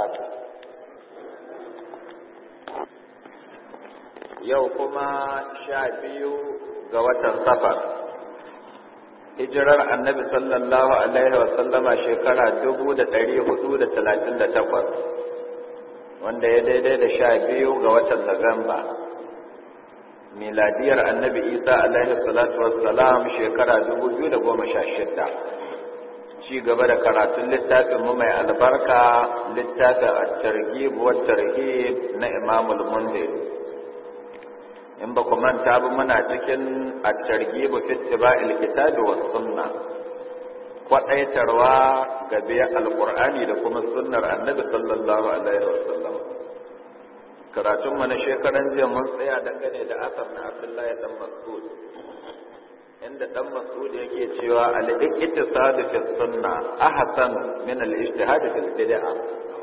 barakatuh yau kuma sha biyu ga watan safar hijirar annabi sallallahu alaihi wasallama shekara dubu da ɗari hudu da talatin da takwas wanda ya daidai da sha biyu ga watan Nuwamba. miladiyar annabi isa alaihi salatu wassalam shekara dubu biyu da goma sha shida ci gaba da karatun littafin mu mai albarka littafin at-targhib wa tarhib na imamul mundir in ba ku manta ba muna cikin at-targhib fi ittiba'il kitabi was sunna kwadaitarwa ga biya alqur'ani da kuma sunnar annabi sallallahu alaihi wasallam karatun mu na shekaran jiya mun tsaya dangane da asar na Abdullahi dan Mas'ud inda dan Mas'ud yake cewa al-iqtisad fi sunna ahsan min al-ijtihad fi bid'ah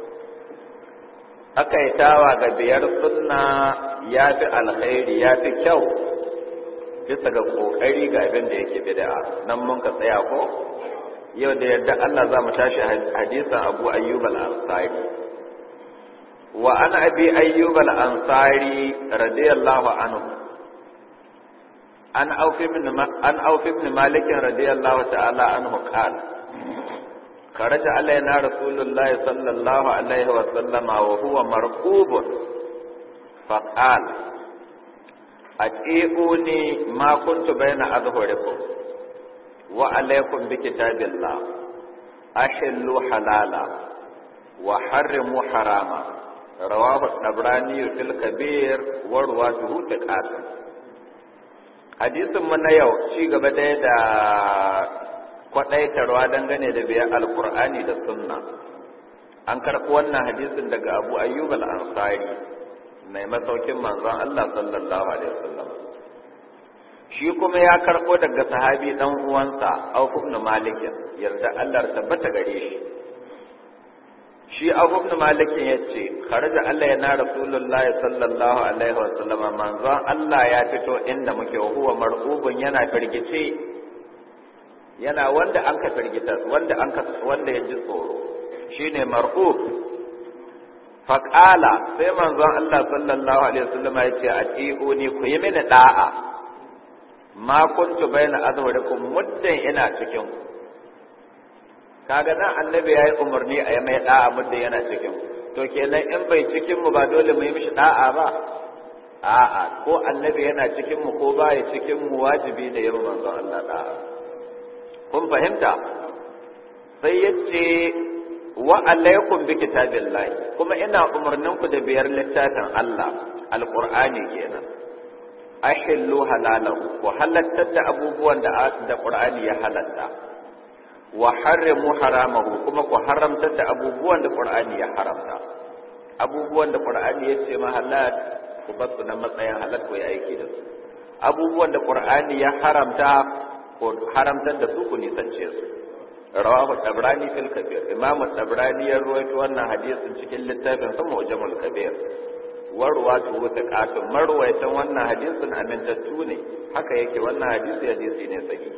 akaitawa ga biyar sunna yafi alkhairi yafi kyau bisa ga kokari ga abin da yake bid'a nan mun ka tsaya ko yau da yadda Allah za mu tashi hadisan Abu Ayyub al-Ansari wa an abi Ayyub al-Ansari radiyallahu anhu an auf ibn an auf ibn Malik radiyallahu ta'ala anhu qala خرج علينا رسول الله صلى الله عليه وسلم وهو مرقوب فقال أتئوني ما كنت بين أظهركم وعليكم بكتاب الله أحلوا حلالا وحرموا حراما رواه الطبراني في الكبير ورواته ثقات hadisin mu na yau ci gaba dai da kwadaitarwa dangane da biyan alkur'ani da sunna an karɓi wannan hadisin daga abu ayyub al-ansari mai masaukin manzon Allah sallallahu alaihi wasallam shi kuma ya karɓo daga sahabi dan uwansa Auf ibn Malik yarda Allah tabbata gare shi shi Auf ibn Malik yace kharaja Allah yana Rasulullah sallallahu alaihi wasallam manzon Allah ya fito inda muke huwa mar'ubun yana firgice yana wanda an ka firgita wanda an ka wanda ya ji tsoro shine mar'ub faqala sai manzon Allah sallallahu alaihi wasallam ya ce atiuni ku yi mini da'a ma kuntu baina azwarikum muddan ina cikin ku kaga nan annabi yayi umarni a yi mai da'a muddan yana cikin ku to kenan in bai cikin mu ba dole mu yi mishi da'a ba a'a ko annabi yana cikin mu ko baya cikin mu wajibi ne yi manzon Allah da'a kun fahimta sai yace wa alaikum bi kitabillahi kuma ina umarnin ku da biyar littafin Allah alqur'ani kenan ahillu halalahu ku halattar da abubuwan da da qur'ani ya halatta wa harrimu haramahu kuma ku haramtar da abubuwan da qur'ani ya haramta abubuwan da qur'ani ya ce ma halal ku bar su na matsayin halal ku yi aiki da su abubuwan da qur'ani ya haramta ko haramtar da su ku nisance su rawahu tabrani fil kabir imamu tabrani ya ruwaito wannan hadisin cikin littafin sa mujamul kabir warwatu wata kafin marwaitan wannan hadisin amintattu ne haka yake wannan hadisi hadisi ne sahihi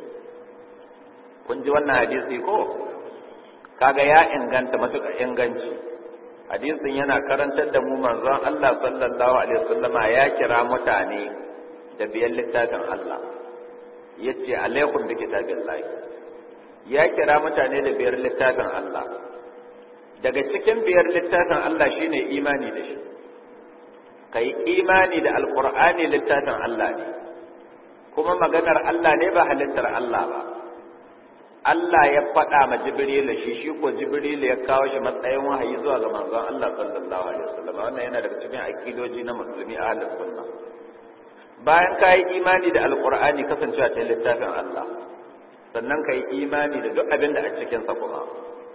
kun ji wannan hadisi ko kaga ya inganta matuƙa inganci hadisin yana karantar da mu manzon Allah sallallahu alaihi wasallama ya kira mutane da biyan littafin Allah yace alaikum bi kitabillahi ya kira mutane da biyar littafin Allah daga cikin biyar littafin Allah shine imani da shi kai imani da alqur'ani littafin Allah ne kuma maganar Allah ne ba halittar Allah ba Allah ya faɗa ma Jibril shi shi ko Jibril ya kawo shi matsayin wahayi zuwa ga manzon Allah sallallahu alaihi wasallam wannan yana daga cikin akidoji na musulmi ahlus sunna bayan ka yi imani da alkur'ani kasancewa ta littafin Allah sannan ka yi imani da duk abin da a cikinsa kuma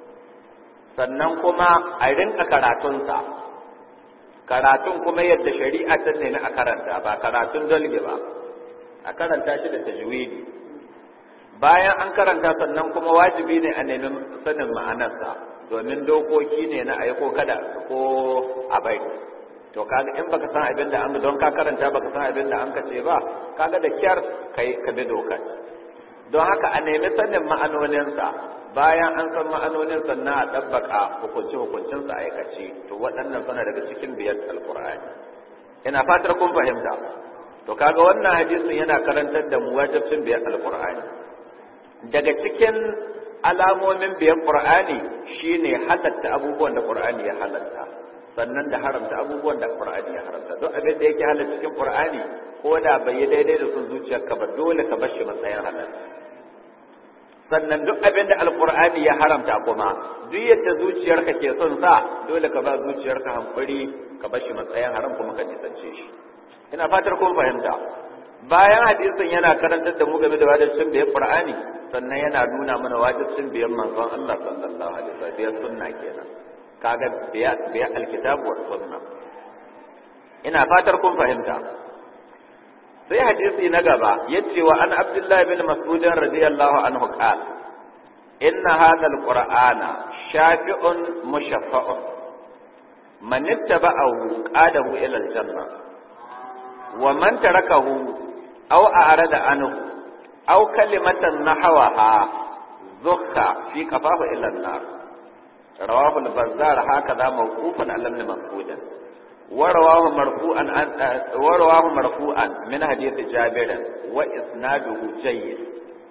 sannan kuma a rinka karatunsa karatun kuma yadda shari'a ta nemi a karanta ba karatun dalge ba a karanta shi da tajwidi bayan an karanta sannan kuma wajibi ne a nemi sanin ma'anarsa domin dokoki ne na aiko kada ko a bai to kaga in baka san abin da an don ka karanta baka san abin da an ka ce ba kaga da kyar kai ka bi dokar don haka a nemi sanin ma'anoninsa bayan an san ma'anonin sannan a ɗabbaka hukunci hukuncinsa aikace to waɗannan suna daga cikin biyar alkur'ani ina fatar kun fahimta to kaga wannan hadisin yana karantar da mu wajibcin biyar alkur'ani daga cikin alamomin biyar qur'ani shine halatta abubuwan da qur'ani ya halatta sannan da haramta abubuwan da qur'ani ya haramta duk abin da yake halatta cikin qur'ani ko da bai yi daidai da sun zuciyarka ba dole ka bar shi matsayin halal sannan duk abin da alqur'ani ya haramta kuma duk yadda zuciyarka ke son sa dole ka ba zuciyarka hankuri ka bar shi matsayin haram kuma ka nisance shi ina fatar kun fahimta bayan hadisin yana karantar da mu game da wajibcin biyan qur'ani sannan yana nuna mana wajibcin biyan manzon Allah sallallahu alaihi wasallam biyan sunna kenan kaga biya biya alkitab wa sunna ina fatar kun fahimta sai hadisi na gaba yace wa an abdullahi bin mas'ud radiyallahu anhu qala inna hadha alqur'ana shafi'un mushaffa'un man ittaba'ahu qadahu ila aljanna wa man tarakahu aw a'rada anhu aw kalimatan nahwaha zukha fi qafahu ila an-nar rawahu al-bazzar hakaza mawqufan ala ibn mas'ud ورواه مرفوعا عن ورواه مرفوعا من حديث جابر واسناده جيد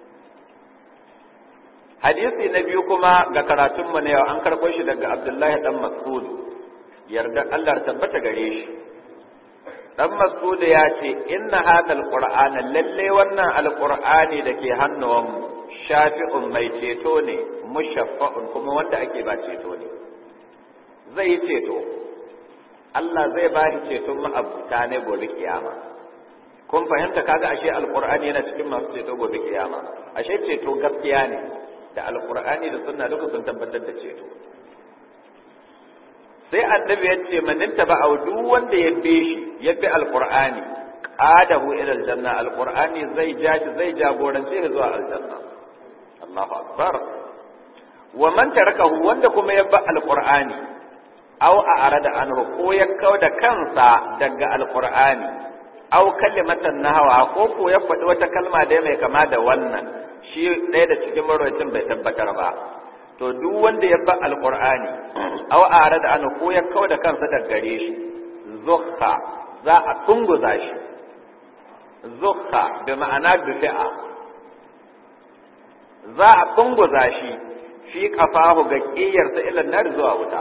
hadisi na biyu kuma ga karatun mu na yau an karɓo shi daga Abdullahi dan Mas'ud yarda Allah tabbata gare shi dan Mas'ud ya ce inna hadal qur'ana lalle wannan alqur'ani da ke hannuwanmu shafi'un mai ceto ne mushaffa'un kuma wanda ake ba ceto ne zai yi ceto Allah zai ba shi ceton ma'abuta ne gobe kiyama kun fahimta kaga ashe alqur'ani yana cikin masu ceto gobe kiyama ashe ceto gaskiya ne da alqur'ani da sunna duka sun tabbatar da ceto sai annabi ya ce man ba duk wanda ya bi shi ya bi alqur'ani qadahu ila aljanna alqur'ani zai jaji zai jagorance shi zuwa aljanna Allahu akbar wa man tarakahu wanda kuma ya bi alqur'ani aw a arada anhu ko ya kau da kansa daga alqur'ani aw kalimatan nahawa ko ko ya faɗi wata kalma da mai kama da wannan shi ɗaya da cikin marwacin bai tabbatar ba to duk wanda ya ba alqur'ani aw a arada anhu ko ya kau da kansa daga gare shi zukha za a tunguza shi zukha bi ma'ana dufi'a za a tunguza shi fi kafahu ga ƙiyarsa ilan nar zuwa wuta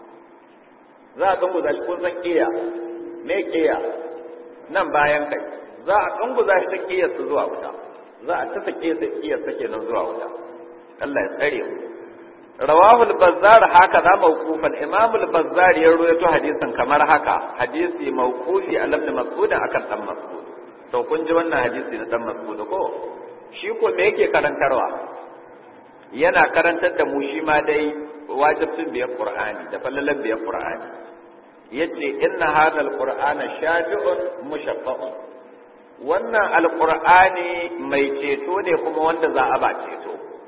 za a dunguza shi kun san ƙiya me ƙiya nan bayan kai za a dunguza shi ta ƙiyarsa zuwa wuta za a tasa ƙiyarsa kenan zuwa wuta Allah ya tsare mu rawahul bazzar haka za mawqufan imamul bazzar ya rawaito hadisin kamar haka hadisi mawqufi a lamni mas'ud akan dan mas'ud to kun ji wannan hadisi na dan mas'ud ko shi ko me yake karantarwa yana karantar da mu shi ma dai wajibcin biyar qur'ani da fallalan biyar qur'ani yace inna hadha alqur'ana shafi'un mushaffa'un wannan alqur'ani mai ceto ne kuma wanda za a ba ceto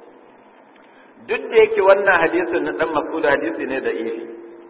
duk da yake wannan hadisin na dan mas'ud hadisi ne da ifi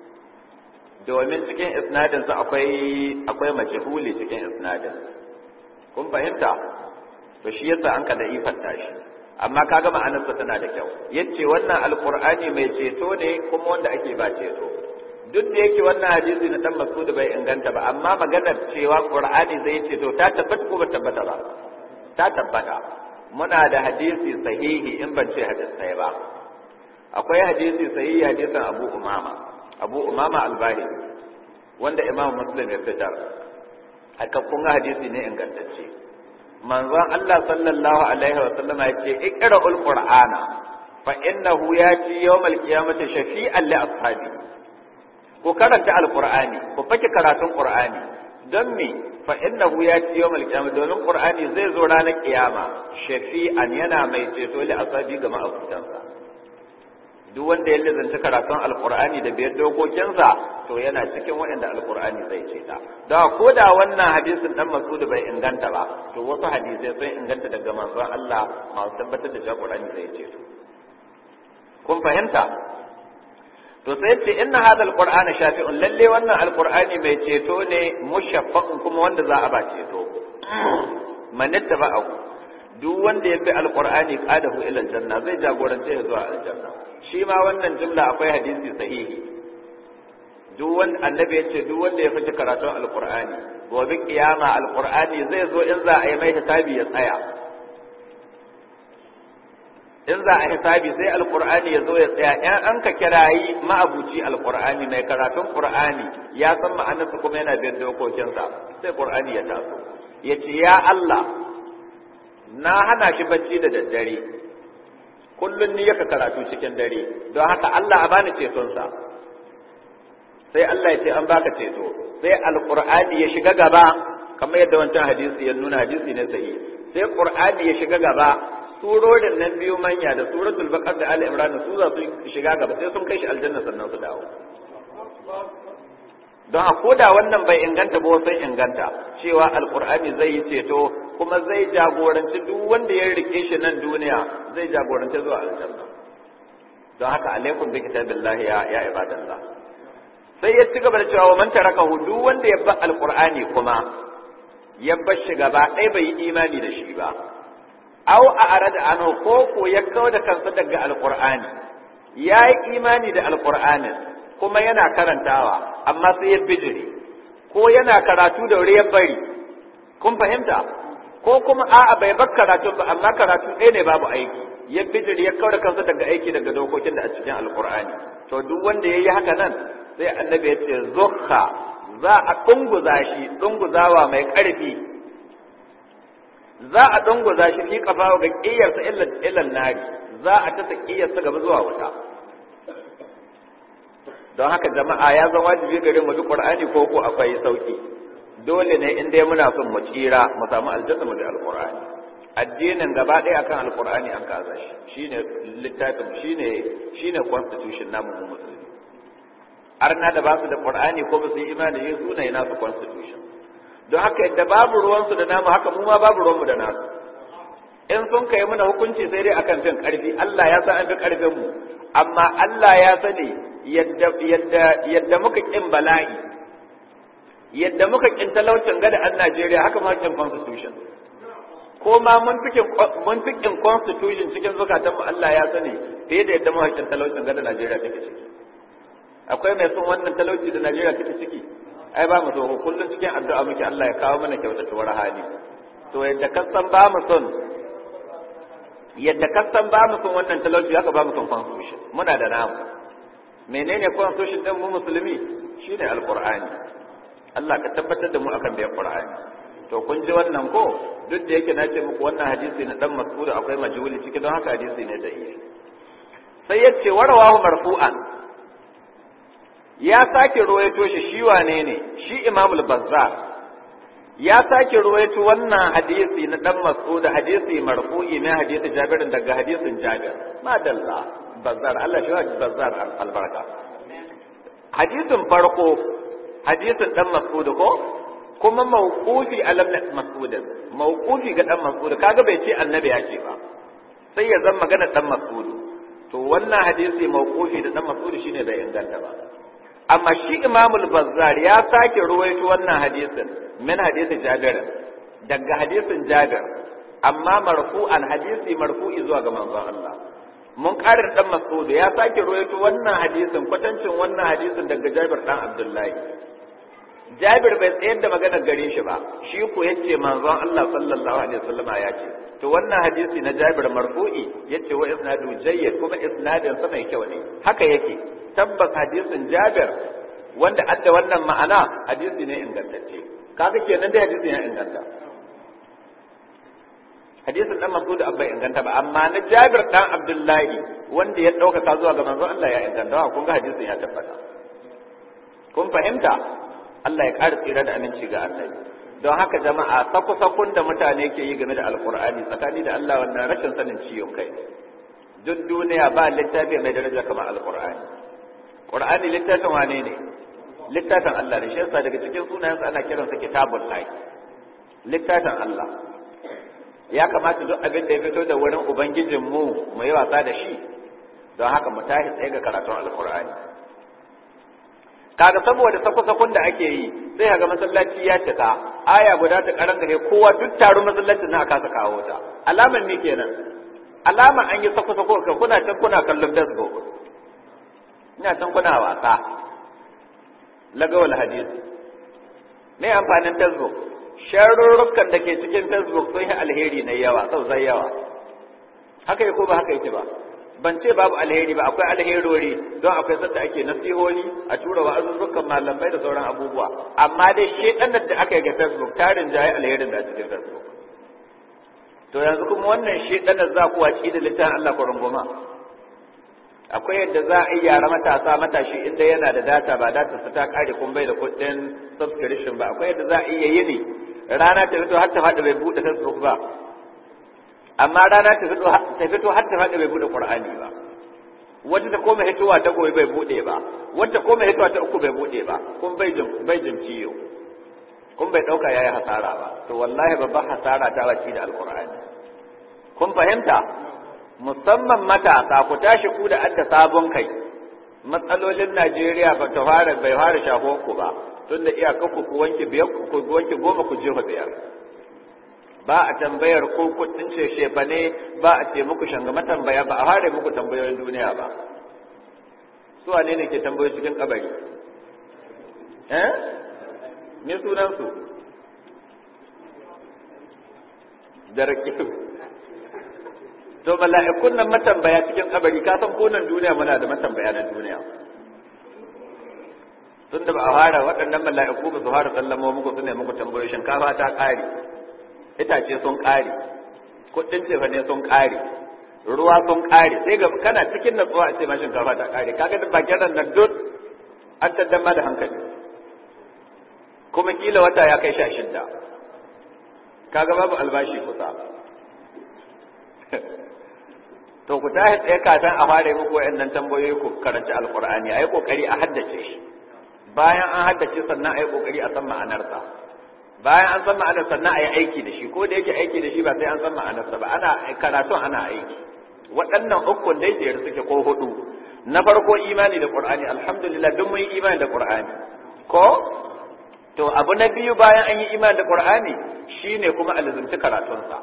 domin cikin isnadin sa akwai akwai majhuli cikin isnadin kun fahimta to shi yasa an ka da ifanta shi amma kaga ma'anarsa tana da kyau yace wannan alqur'ani mai ceto ne kuma wanda ake ba ceto duk da yake wannan hadisi na dan Mas'ud bai inganta ba amma maganar cewa qur'ani zai ceto ta tabbata ko ba tabbata ba ta tabbata muna da hadisi sahihi in ban ce hadisai ba akwai hadisi sahihi hadisin Abu Umama Abu Umama al-Bahili wanda Imam Muslim ya fitar aka kun hadisi ne ingantacce manzon Allah sallallahu alaihi wa sallama yace iqra'ul qur'ana fa innahu yati yawmal qiyamati shafi'an li ashabi ko karanta alqur'ani ko fake karatun qur'ani don me fa innahu yati yawmal qiyamati domin qur'ani zai zo ranar kiyama shafi'an yana mai ceto li ashabi ga ma'abutansa duk wanda ya lizanta karatun alqur'ani da biyar dokokinsa to yana cikin waɗanda alqur'ani zai ce ta da ko da wannan hadisin dan Mas'ud bai inganta ba to wasu hadisai sun inganta daga manzon Allah masu tabbatar da cewa qur'ani zai ce to kun fahimta to sai ce inna hadha alqur'ana shafi'un lalle wannan alqur'ani mai ceto ne mushaffaqun kuma wanda za a ba ceto manitta ba'u duk wanda ya bi alqur'ani qadahu ila aljanna zai jagorance ya zuwa aljanna shi ma wannan jumla akwai hadisi sahihi duk wanda annabi yace duk wanda ya fice karatun alqur'ani gobe kiyama alqur'ani zai zo in za a yi mai hisabi ya tsaya in za a hisabi sai alqur'ani ya zo ya tsaya in an ka kirayi ma'abuci alqur'ani mai karatun qur'ani ya san ma'anarsa kuma yana bin dokokinsa sai qur'ani ya taso yace ya Allah na hana shi bacci da daddare kullun ni yaka karatu cikin dare don haka Allah a bani cetonsa sai Allah ya ce an baka ceto sai alqur'ani ya shiga gaba kamar yadda wancan hadisi ya nuna hadisi ne sahihi sai qur'ani ya shiga gaba surorin nan biyu manya da suratul baqara da ali imran su za su shiga gaba sai sun kai shi aljanna sannan su dawo don a koda wannan bai inganta ba sai inganta cewa alqur'ani zai yi ceto kuma zai jagoranci duk wanda ya rike shi nan duniya zai jagoranci zuwa aljanna don haka alaikum bi kitabillahi ya ya ibadallah sai ya ci gaba da cewa wa man tarakahu duk wanda ya bar alqur'ani kuma ya bar shi gaba ɗaya bai yi imani da shi ba aw a arada anhu ko ko ya kawo da kansa daga alqur'ani ya yi imani da alqur'anin kuma yana karantawa amma sai ya bijire ko yana karatu da wuri ya bari kun fahimta ko kuma a'a bai bar karatu ba amma karatu ɗaya ne babu aiki ya bijire ya kawo da kansa daga aiki daga dokokin da a cikin alqur'ani to duk wanda yayi haka nan sai annabi ya ce zukha za a dunguza shi dunguzawa mai ƙarfi za a dunguza shi fi kafa ga ƙiyarsa illan nari za a tasa ƙiyarsa gaba zuwa wuta don haka jama'a ya zama wajibi gare mu duk qur'ani ko ko akwai sauki dole ne in dai muna son mu tsira mu samu aljanna mu da alqur'ani addinin gaba ɗaya akan alqur'ani an kaza shi shine littafin shine shine constitution namu mu musulmi arna da ba su da qur'ani ko ba su yi imani da su ne nasu constitution don haka yadda babu ruwansu da namu haka mu ma babu ruwanmu da nasu in sun kai mana hukunci sai dai akan fin karfi Allah ya san an fi karfin mu amma Allah ya sani yadda yadda yadda muka kin bala'i yadda muka kin talaucin gada an Najeriya haka ma kin constitution ko ma mun fikin mun fikin constitution cikin zukatan mu Allah ya sani fiye da yadda muka kin talaucin gada Najeriya take ciki akwai mai son wannan talauci da Najeriya take ciki ai ba mu so kullum cikin addu'a muke Allah ya kawo mana kyautatuwar hali to yadda ka san ba mu son yadda ka san ba mu son wannan talauci haka ba mu son constitution muna da namu menene constitution din mu musulmi shine alqur'ani Allah ka tabbatar da mu akan da qur'ani to kun ji wannan ko duk da yake na ce muku wannan hadisi na dan mas'ud akwai majhuli ciki don haka hadisi ne da yi sai yace warawahu marfu'an ya sake ruwaito shi shi wane ne shi imamul bazzar ya sake ruwaito wannan hadisi na dan mas'ud hadisi marfu'i ne hadisi jabirin daga hadisin jabir madalla bazzar Allah shi wa bazzar albarka hadisin farko hadisin dan mas'ud ko kuma mawqufi alam mas'ud mawqufi ga dan mas'ud kaga bai ce annabi ya ce ba sai ya zama magana dan mas'ud to wannan hadisi mawqufi da dan mas'ud shine bai inganta ba amma shi imamul bazzar ya sake ruwaito wannan hadisin min hadisin jabir daga hadisin jabir amma marfu'an hadisi marfu'i zuwa ga manzon Allah mun karin dan mas'ud ya sake ruwaito wannan hadisin kwatancin wannan hadisin daga jabir dan abdullahi jabir bai tsayar da maganar gare shi ba shi ko yace manzon Allah sallallahu alaihi wasallama ya ce to wannan hadisi na jabir marfu'i yace wa isnadu jayyid kuma isnadin sa mai kyau ne haka yake tabbas hadisin Jabir wanda adda wannan ma'ana hadisi ne ingantacce kaga kenan dai hadisi ne inganta hadisin dan Mas'ud abba inganta ba amma na Jabir dan Abdullahi wanda ya dauka zuwa ga manzon Allah ya inganta kun ga hadisin ya tabbata kun fahimta Allah ya ƙara tsira da aminci ga annabi don haka jama'a saku-sakun da mutane ke yi game da alkur'ani tsakani da Allah wannan rashin sanin ciwon kai duk duniya ba littafi mai daraja kamar alkur'ani Qur'ani littafin wane ne littafin Allah ne shi yasa daga cikin sunayensa ana kiransa kitabul lahi littafin Allah ya kamata duk abin da ya fito da wurin ubangijin mu mu yi wasa da shi don haka mu tashi tsaye ga karatun alqur'ani kaga saboda sako-sakon da ake yi sai ga masallaci ya cika aya guda ta karan gare kowa duk taron masallacin na aka kawo ta alamar me kenan alama an yi sako sako ka kuna can kuna kallon facebook ina can kuna wasa lagawal hadis me amfanin facebook sharurrukan da ke cikin facebook sun yi alheri na yawa sosai yawa haka yake ko ba haka yake ba ban ce babu alheri ba akwai alherori don akwai sanda ake nasihohi a tura wa azuzzukan malamai da sauran abubuwa amma dai shedanar da aka yi ga facebook tarin jaye alherin da a cikin facebook to yanzu kuma wannan shedanar za ku waci da littafin Allah ku runguma akwai yadda za a yi yara matasa matashi inda yana da data ba data su ta kare kun bai da kuɗin subscription ba akwai yadda za a iya yini rana ta fito har ta faɗi bai buɗe facebook ba amma rana ta fito ta fito har ta faɗi bai buɗe qur'ani ba wata ta koma hitowa ta goyi bai buɗe ba wata koma hitowa ta uku bai buɗe ba kun bai jin bai jin ciyo kun bai ɗauka yayi hasara ba to wallahi babban hasara ta wace da alqur'ani kun fahimta musamman matasa ku tashi ku da adda sabon kai matsalolin Najeriya ba ta fara bai fara shafo ku ba tunda iyakar ku ku wanke biyar ku wanke goma ku jefa biyar ba a tambayar ko kudin ce shefa ne ba a ce muku shangama tambaya ba a fara muku tambayoyin duniya ba su wane ne ke tambayoyi cikin kabari eh me sunan su da rakibu to mala'ikun nan matambaya cikin kabari ka san ko nan duniya muna da matambaya na duniya tun da ba a fara waɗannan mala'iku ba su fara sallamo muku su ne muku tambayoyi shinkafa ta ƙare itace sun ƙare kuɗin cefa ne sun ƙare ruwa sun ƙare sai ga kana cikin natsuwa a ce ma shinkafa ta ƙare kaga da bakin nan duk an taddama da hankali kuma kila wata ya kai sha shidda kaga babu albashi kusa to ku tashi tsaye kafin a fara muku wayannan tambayoyi ku karanci alqur'ani ayi kokari a haddace shi bayan an haddace sannan ayi kokari a san ma'anarsa bayan an san ma'anar sannan ayi aiki da shi ko da yake aiki da shi ba sai an san ma'anarsa ba ana karatun ana aiki waɗannan ukun dai jere suke ko hudu na farko imani da qur'ani alhamdulillah duk mun yi imani da qur'ani ko to abu na biyu bayan an yi imani da qur'ani shine kuma alzumci karatunsa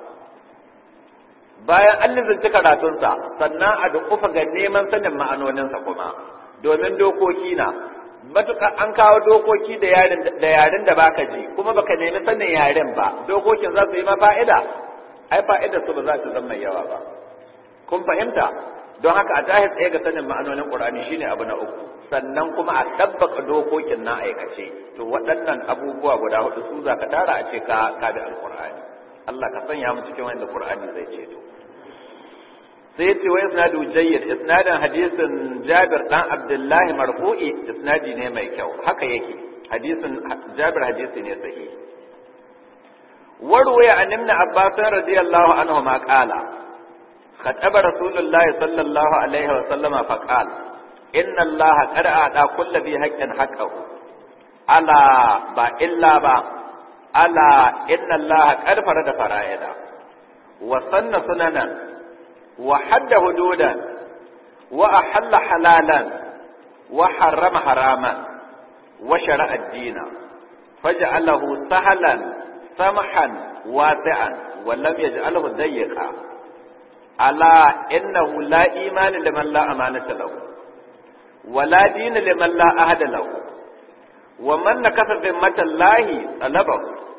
bayan an lizinci karatunsa sannan a dukufa ga neman sanin ma'anoninsa kuma domin dokoki na matuƙa an kawo dokoki da yaren da baka ji kuma baka nemi sanin yaren ba dokokin za su yi ma fa'ida ai fa'ida su ba za su zama yawa ba kun fahimta don haka a tahi tsaye ga sanin ma'anonin qur'ani shine abu na uku sannan kuma a tabbaka dokokin na aikace to waɗannan abubuwa guda hudu su za ka tara a ce ka ka da alqur'ani Allah ka sanya mu cikin wanda qur'ani zai ceto sai yace wa isnadu jayyid isnadin hadisin Jabir dan Abdullah marfu'i isnadi ne mai kyau haka yake hadisin Jabir hadisi ne sahihi warwaya an ibn Abbas radiyallahu anhu ma qala خطب رسول الله صلى الله عليه وسلم فقال إن الله قد أعطى كل ذي حق حقه ألا با إلا با ألا إن الله قد فرد فرائدا وسن سننا وحد حدودا وأحل حلالا وحرم حراما وشرع الدين فجعله سهلا سمحا واسعا ولم يجعله ضيقا ألا إنه لا إيمان لمن لا أمانة له ولا دين لمن لا أهد له ومن نكث ذمة الله طلبه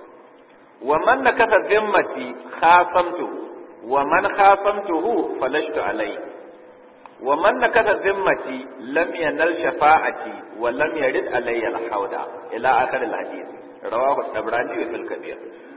ومن نكث ذمتي خاصمته ومن خاصمته فلشت عليه ومن نكث ذمتي لم ينل شفاعتي ولم يرد علي الحوض إلى آخر الحديث رواه الطبراني في الكبير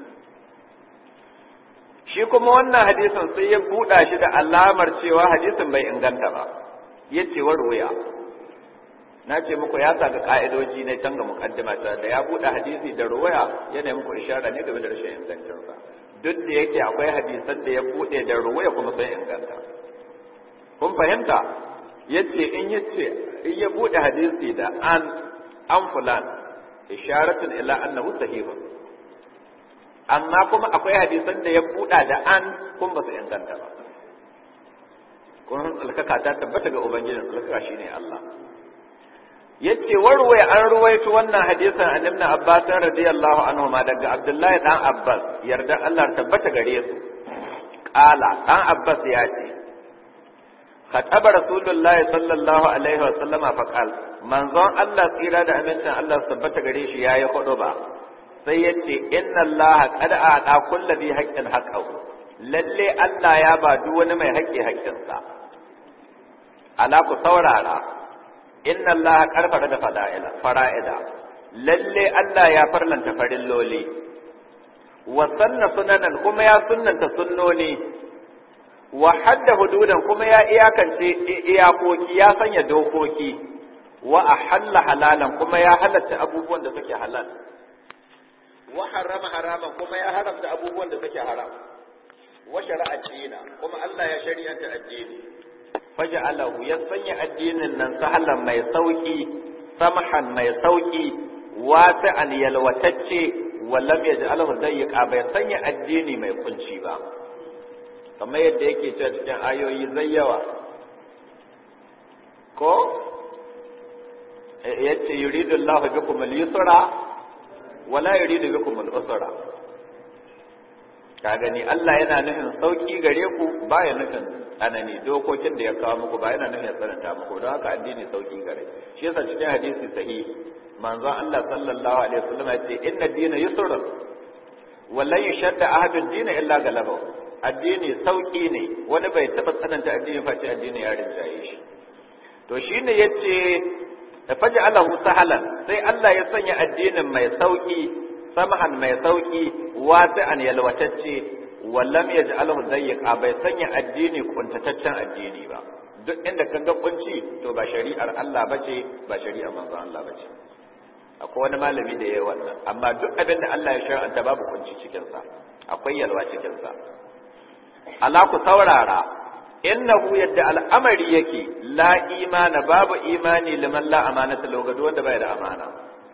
shi kuma wannan hadisin sai ya buɗa shi da alamar cewa hadisin bai inganta ba ya ce wa ruwaya na ce muku ya saka ka'idoji ne can ga mukaddima ta da ya buɗe hadisi da ruwaya yana muku ishara ne game da rashin ingancinsa duk da yake akwai hadisan da ya buɗe da ruwaya kuma sai inganta kun fahimta yace in yace in ya buɗe hadisi da an an fulan isharatun ila annahu sahihun amma kuma akwai hadisan da ya buɗa da an kun ba su inganta ba kun alkaka ta tabbata ga ubangijin alkaka shine Allah yace warwaye an ruwaito wannan hadisin an ibn Abbas radiyallahu anhu ma daga Abdullahi dan Abbas yarda Allah tabbata gare su qala dan Abbas ya ce khataba rasulullahi sallallahu alaihi wa sallama fa qal manzon Allah tsira da amincin Allah tabbata gare shi yayi hudu ba sai yace inna Allah qad aata kulli bi haqqin haqqahu lalle Allah ya ba duk wani mai haƙƙi haƙƙinsa ala ku saurara inna Allah karfara da fada'ila fara'ida lalle Allah ya farlanta farilloli wa sanna sunanan kuma ya sunnanta sunnoni wa hadda hududan kuma ya iyakance iyakoki ya sanya dokoki wa ahalla halalan kuma ya halatta abubuwan da suke halal wa harrama haraman kuma ya haramta abubuwan da suke haram wa shari'a dina kuma Allah ya shari'anta addini faj'alahu ya sanya addinin nan sahalan mai sauki samahan mai sauki wasi'an yalwatacce wallam yaj'alahu dayyqa bai sanya addini mai kunci ba kamar yadda yake cewa cikin ayoyi zai yawa ko yace yuridu Allahu bikum al-yusra wala yuridu bikum al-usra ka gani Allah yana nufin sauki gare ku baya nufin tsanani dokokin da ya kawo muku ba yana nufin tsananta muku don haka addini sauki gare shi yasa cikin hadisi sahihi manzon Allah sallallahu alaihi wasallam ya ce inna dina yusrun wallan yashadda ahadun dina illa galaba addini sauki ne wani bai taba tsananta addini face addini ya rinjaye shi to shine yace faj'alahu sahalan sai Allah ya sanya addinin mai sauki samahan mai sauki wasi'an yalwatacce wallam yaj'alahu dayyiqa bai sanya addini kuntataccen addini ba duk inda ka ga kunci to ba shari'ar Allah bace ba shari'ar manzon Allah bace akwai wani malami da yayi wannan amma duk abin da Allah ya shar'anta babu kunci cikin sa akwai yalwa cikin sa ala ku saurara innahu yadda al'amari yake la imana babu imani liman la amanata logado wanda bai da amana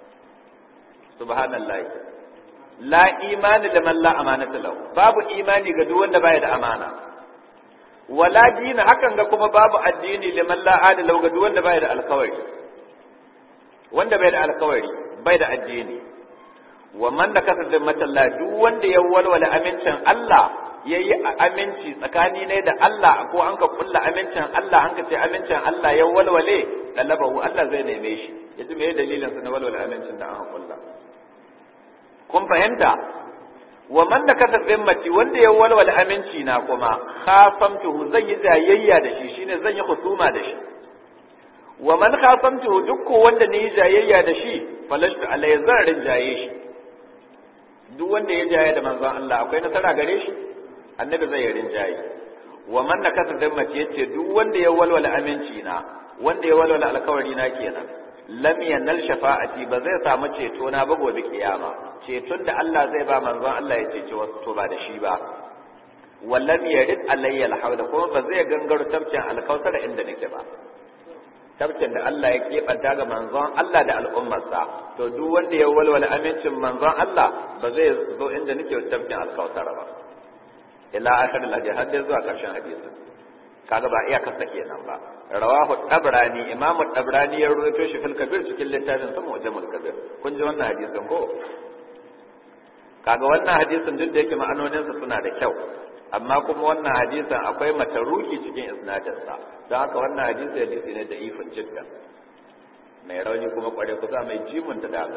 subhanallahi la imani liman la amanata lahu babu imani ga duk wanda bai da amana wala dina hakan ga kuma babu addini liman la adala ga duk wanda bai da alkawari wanda bai da alkawari bai da addini wa man da kasa zimmatallah duk wanda ya walwala amincin Allah ya yi aminci tsakani ne da Allah ko an ka kulla amincin Allah an ka ce amincin Allah ya walwale dalabahu Allah zai neme shi ya ji me dalilin sa na walwala amincin da aka kulla kun fahimta wa man da kasa zimmati wanda ya walwala aminci na kuma khasamtuhu zan yi jayayya da shi shine zan yi husuma da shi wa man khasamtuhu duk ko wanda ne jayayya da shi falashtu alai zan rinjaye shi duk wanda ya jaya da manzon Allah akwai nasara gare shi annabi zai rinjaye wa man nakasa zammati yace duk wanda ya walwala aminci na wanda ya walwala alkawari na kenan lam yanal shafa'ati ba zai samu ceto na ba gobe kiyama ceton da Allah zai ba manzon Allah ya cece wasu to ba da shi ba wallam yarid alayya alhawda kuma ba zai gangaro tabcin alkausar inda nake ba tabcin da Allah ya keɓanta ga manzon Allah da al'ummarsa to duk wanda ya walwala amincin manzon Allah ba zai zo inda nake tabcin alkausar ba ila akhir al-hadith har zuwa karshen hadisi kaga ba iya kasa kenan ba rawahu tabrani imam tabrani ya rawaito shi fil kabir cikin littafin sa mu'jamul kabir kun ji wannan hadisin ko kaga wannan hadisin duk da yake ma'anonin sa suna da kyau amma kuma wannan hadisin akwai mataruki cikin isnadin sa don haka wannan hadisi hadisi ne da ifin jiddan mai rauni kuma kware kusa mai jimun da daga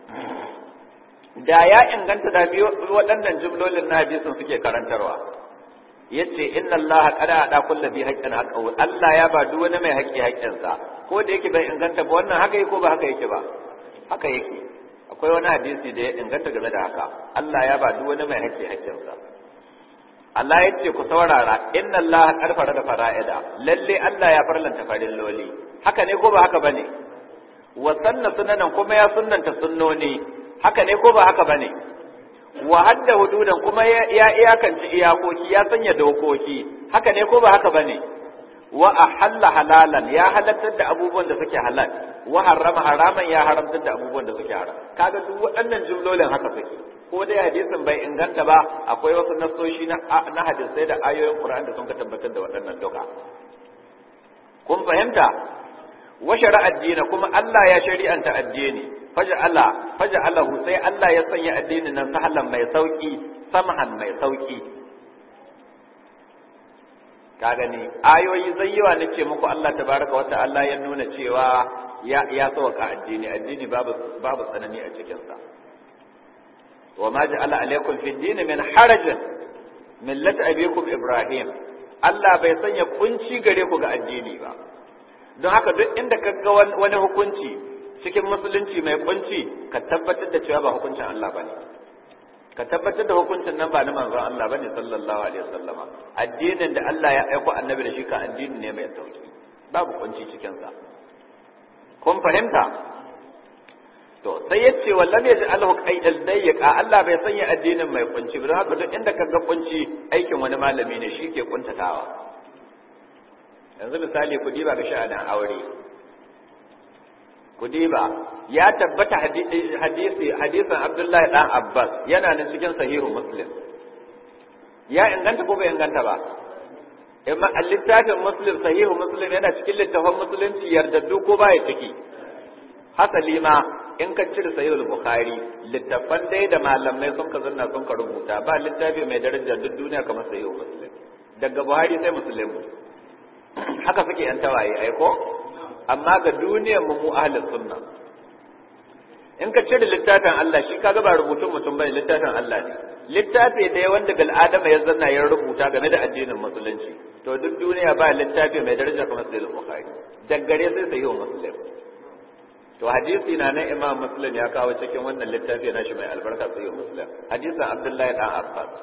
da ya inganta da biyu waɗannan jumlolin na hadisin suke karantarwa yace inna allaha qad ada kulli bi haqqin haqqahu Allah ya ba duk wani mai haƙƙi haƙƙinsa ko da yake bai inganta ba wannan haka yake ko ba haka yake ba haka yake akwai wani hadisi da ya inganta game da haka Allah ya ba duk wani mai haƙƙi haƙƙinsa Allah ya ce ku saurara inna allaha qad farada fara'ida lalle Allah ya farlanta farin loli haka ne ko ba haka bane wa sanna sunanan kuma ya sunnanta sunnoni haka ne ko ba haka bane wa hadda hududan kuma ya iyakance iyakoki ya sanya dokoki haka ne ko ba haka bane wa ahalla halalan ya halattar da abubuwan da suke halal wa harrama haraman ya haramtar da abubuwan da suke haram kaga duk waɗannan jumlolin haka suke ko dai hadisin bai inganta ba akwai wasu nasoshi na na hadisai da ayoyin Qur'an da sun ka tabbatar da waɗannan duka kun fahimta wa shari'a addini kuma Allah ya shari'anta addini faj'ala faj'alahu sai Allah ya sanya addinin nan sahalan mai sauki samhan mai sauki ka gani ayoyi zai yawa na ce muku Allah tabaraka wa ta'ala ya nuna cewa ya ya sauka addini addini babu babu tsanani a cikin sa wa ma ja'ala alaykum fi din min harajin millat abikum ibrahim Allah bai sanya kunci gare ku ga addini ba don haka duk inda ka ga wani hukunci cikin musulunci mai kunci ka tabbatar da cewa ba hukuncin Allah bane ka tabbatar da hukuncin nan ba na manzon Allah bane sallallahu alaihi wasallama addinin da Allah ya aiko annabi da shi ka addini ne mai sauki babu kunci cikin sa kun fahimta to sai yace wallam yaji alhu qaidal dayyqa Allah bai sanya addinin mai kunci ba don haka duk inda ka ga kunci aikin wani malami ne shi ke kuntatawa yanzu misali ku diba ga sha'anin aure ku diba ya tabbata hadisi hadisin Abdullahi dan Abbas yana nan cikin sahihu Muslim ya inganta ko bai inganta ba amma littafin Muslim sahihu Muslim yana cikin littafin musulunci yardaddu ko baya ciki hasali ma in ka cire sahihu Bukhari littafan dai da malamai sun ka zanna sun ka rubuta ba littafi mai daraja duk duniya kamar sahihu Muslim daga Buhari sai Muslim haka suke yan tawaye aiko amma ga duniyar mu ahlus sunna in ka cire littafin Allah shi kaga ba rubutun mutum bane littafin Allah ne littafi da wanda bil adama ya zanna ya rubuta game da addinin musulunci to duk duniya ba littafi mai daraja kamar sahih bukhari daggare sai sahih muslim to hadisi na na imam muslim ya kawo cikin wannan littafi na shi mai albarka sahih muslim hadisin abdullahi dan abbas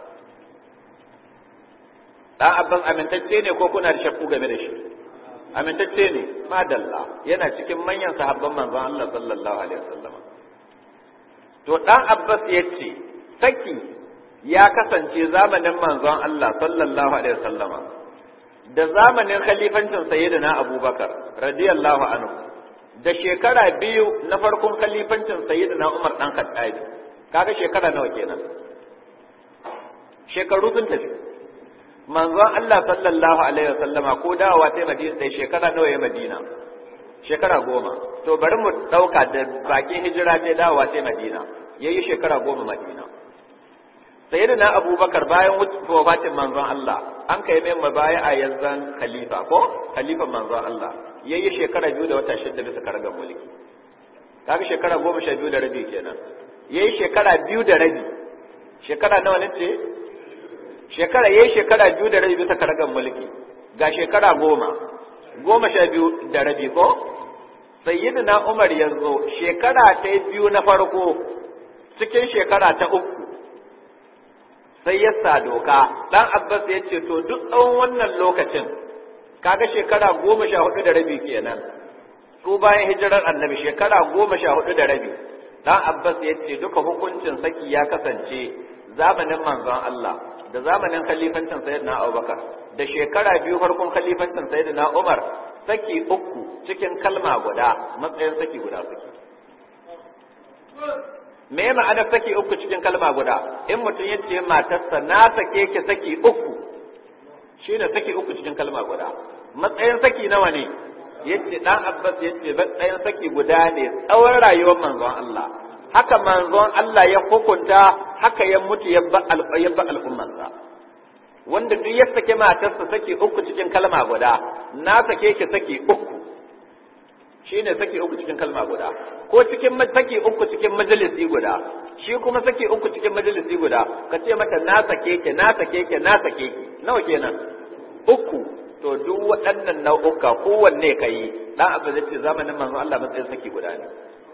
dan abbas amintacce ne ko kuna da shakku game da shi amintacce ne madalla yana cikin manyan sahabban manzon Allah sallallahu alaihi wasallam to dan abbas yace saki ya kasance zamanin manzon Allah sallallahu alaihi wasallam da zamanin khalifancin sayyidina abubakar radiyallahu anhu da shekara biyu na farkon khalifancin sayyidina umar dan khattabi kaga shekara nawa kenan shekaru sun tafi manzon Allah sallallahu alaihi wasallama ko dawowa ta Madina sai shekara nawa ya Madina shekara goma to bari mu dauka da bakin hijira ta dawowa ta Madina yayi shekara goma Madina sayyidina Abubakar bayan wafatin manzon Allah an kai mai mabaya a yanzan khalifa ko khalifan manzon Allah yayi shekara biyu da wata shida bisa karagar mulki kaga shekara goma sha biyu da rabi kenan yayi shekara biyu da rabi shekara nawa ne ce shekara yayi shekara biyu da rabi bisa karagan mulki ga shekara goma goma sha biyu da rabi ko sayyidina Umar yanzu shekara ta biyu na farko cikin shekara ta uku sai ya sa doka dan Abbas ya ce to duk tsawon wannan lokacin kaga shekara goma sha hudu da rabi kenan su bayan hijirar annabi shekara goma sha hudu da rabi dan Abbas ya ce duka hukuncin saki ya kasance zamanin manzon Allah da zamanin khalifancin sayyidina Abubakar da shekara biyu farkon khalifancin sayyidina Umar saki uku cikin kalma guda matsayin saki guda suke me ma'anar saki uku cikin kalma guda in mutum ya ce matarsa na sake ki saki uku shine saki uku cikin kalma guda matsayin saki nawa ne yace dan Abbas yace matsayin saki guda ne tsawon rayuwar manzon Allah haka manzon Allah ya hukunta haka ya mutu ya ba al'ummarsa wanda duk ya sake matarsa sake uku cikin kalma guda na sake ki sake uku shine sake uku cikin kalma guda ko cikin sake uku cikin majalisi guda shi kuma sake uku cikin majalisi guda ka ce mata na sake ki na sake ki na sake ki nawa kenan uku to duk waɗannan nau'uka kowanne ka yi dan abu zai ce zamanin manzon Allah matsayin sake guda ne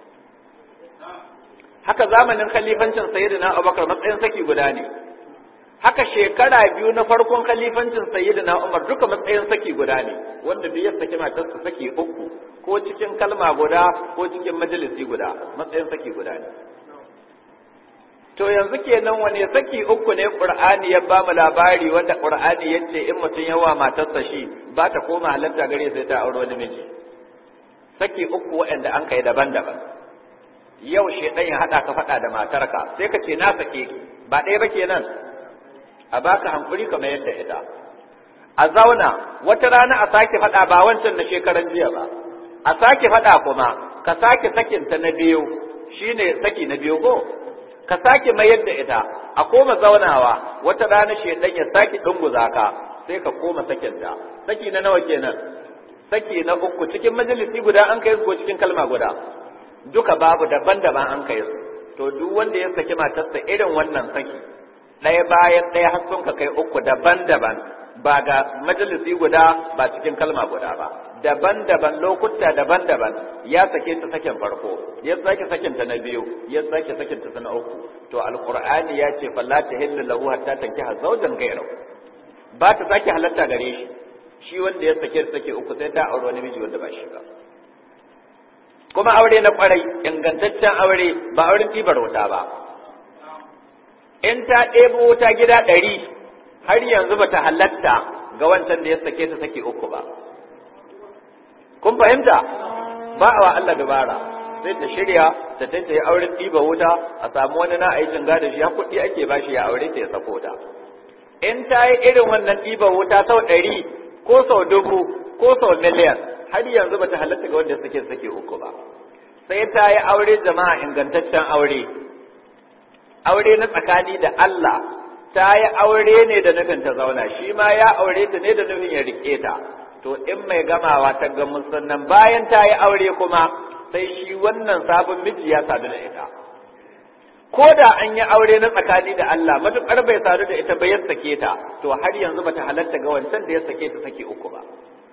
haka zamanin khalifancin sayyidina Abubakar matsayin saki guda ne haka shekara biyu na farkon khalifancin sayyidina Umar duka matsayin saki guda ne wanda duk ya saki matarsa saki uku ko cikin kalma guda ko cikin majalisi guda matsayin saki guda ne to yanzu kenan wane saki uku ne Qur'ani ya ba mu labari wanda Qur'ani yace in mutum yawa matarsa shi ba ta koma halatta gare sai ta aure wani miji saki uku waɗanda an kai daban-daban yau shedan ya hada ka fada da matarka sai ka ce na sake ki ba ɗaya ba kenan a baka hankuri kamar yadda ita a zauna wata rana a sake fada ba wancan na shekaran jiya ba a sake faɗa kuma ka sake sakinta na biyu shine saki na biyu ko ka sake mayar da ita a koma zaunawa wata rana shedan ya sake dunguza ka sai ka koma sakinta saki na nawa kenan saki na uku cikin majalisi guda an kai su ko cikin kalma guda duka babu daban-daban an kai su to duk wanda ya saki matarsa irin wannan saki ɗaya bayan ɗaya har sun ka kai uku daban-daban ba ga majalisi guda ba cikin kalma guda ba daban-daban lokuta daban-daban ya sake ta sakin farko ya sake sakin ta na biyu ya sake sakin ta na uku to alqur'ani ya ce falla tahillu lahu hatta tankiha zawjan ghayrahu ba ta sake halatta gare shi shi wanda ya sake sake uku sai ta aure wani miji wanda ba shi ba kuma aure na kwarai ingantaccen aure ba auren tibar wuta ba in ta ɗebo wuta gida ɗari har yanzu ba ta halatta ga wancan da ya sake ta sake uku ba kun fahimta ba a wa Allah dabara sai ta shirya ta ta yi auren ɗiba wuta a samu wani na aikin gada shi ya kuɗi ake ba shi ya aure ta ya sako ta in ta yi irin wannan ɗiba wuta sau ɗari ko sau dubu ko sau miliyan har yanzu ba ta halatta ga wanda suke sake uku ba sai ta yi aure jama'a ingantaccen aure aure na tsakani da Allah ta yi aure ne da nufin ta zauna shi ma ya aure ta ne da nufin ya rike ta to in mai gamawa ta ga musannan bayan ta yi aure kuma sai shi wannan sabon miji ya sadu da ita ko da an yi aure na tsakani da Allah matukar bai sadu da ita ba ya sake ta to har yanzu bata halatta ga wancan da ya sake ta sake uku ba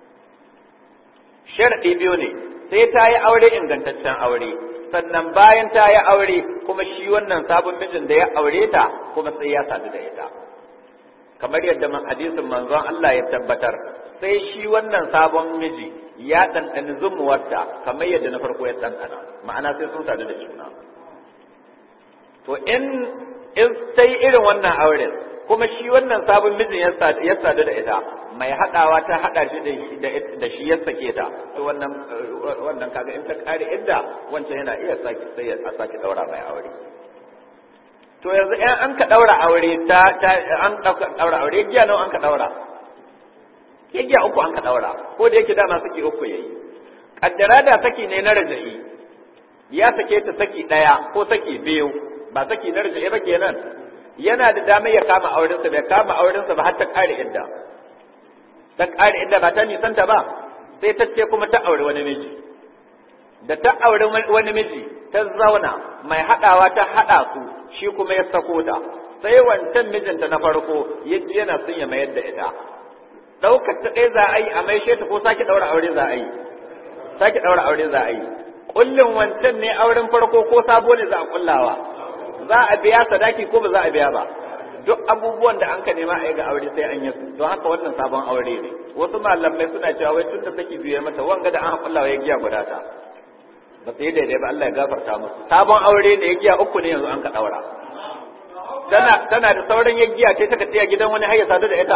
sharadi biyu ne sai ta yi aure ingantaccen aure sannan bayan ta yi aure kuma shi wannan sabon mijin da ya aure ta kuma sai ya sadu da ita kamar yadda hadisin manzon Allah ya tabbatar sai shi wannan sabon miji ya ɗanɗani zumuwarta kamar yadda na farko ya ɗanɗana ma'ana sai sun sadu da juna to in in sai irin wannan auren kuma shi wannan sabon mijin ya sadu da ita mai haɗawa ta haɗa shi da shi ya sake ta to wannan wannan kaga in ta kare inda wancan yana iya sake sai a sake daura mai aure to yanzu in an ka daura aure ta an daura aure giya nawa an ka daura giya uku an ka daura ko da yake dama saki uku yayi kaddara da saki ne na raja'i ya sake ta saki daya ko saki biyu ba saki na raja'i ba kenan yana da damar ya kama aurensa bai kama aurensa ba har ta kare idda ta kare idda ba ta nisanta ba sai ta ce kuma ta aure wani miji da ta aure wani miji ta zauna mai haɗawa ta haɗa su shi kuma ya sako ta sai wancan mijinta na farko yaji yana son ya mayar da ita ɗaukar ta ɗaya za a yi a maishe ta ko sake ɗaura aure za a yi sake ɗaura aure za a yi kullum wancan ne auren farko ko sabo ne za a kullawa za a biya sadaki ko ba za a biya ba duk abubuwan da an ka nema a yi ga aure sai an yi su don haka wannan sabon aure ne wasu malamai suna cewa wai tun da saki biye mata wanga da an kullawa ya giya guda ta ba su yi daidai ba Allah ya gafarta musu sabon aure ne ya giya uku ne yanzu an ka daura tana tana da sauran ya giya ce ta tiya gidan wani har ya sadu da ita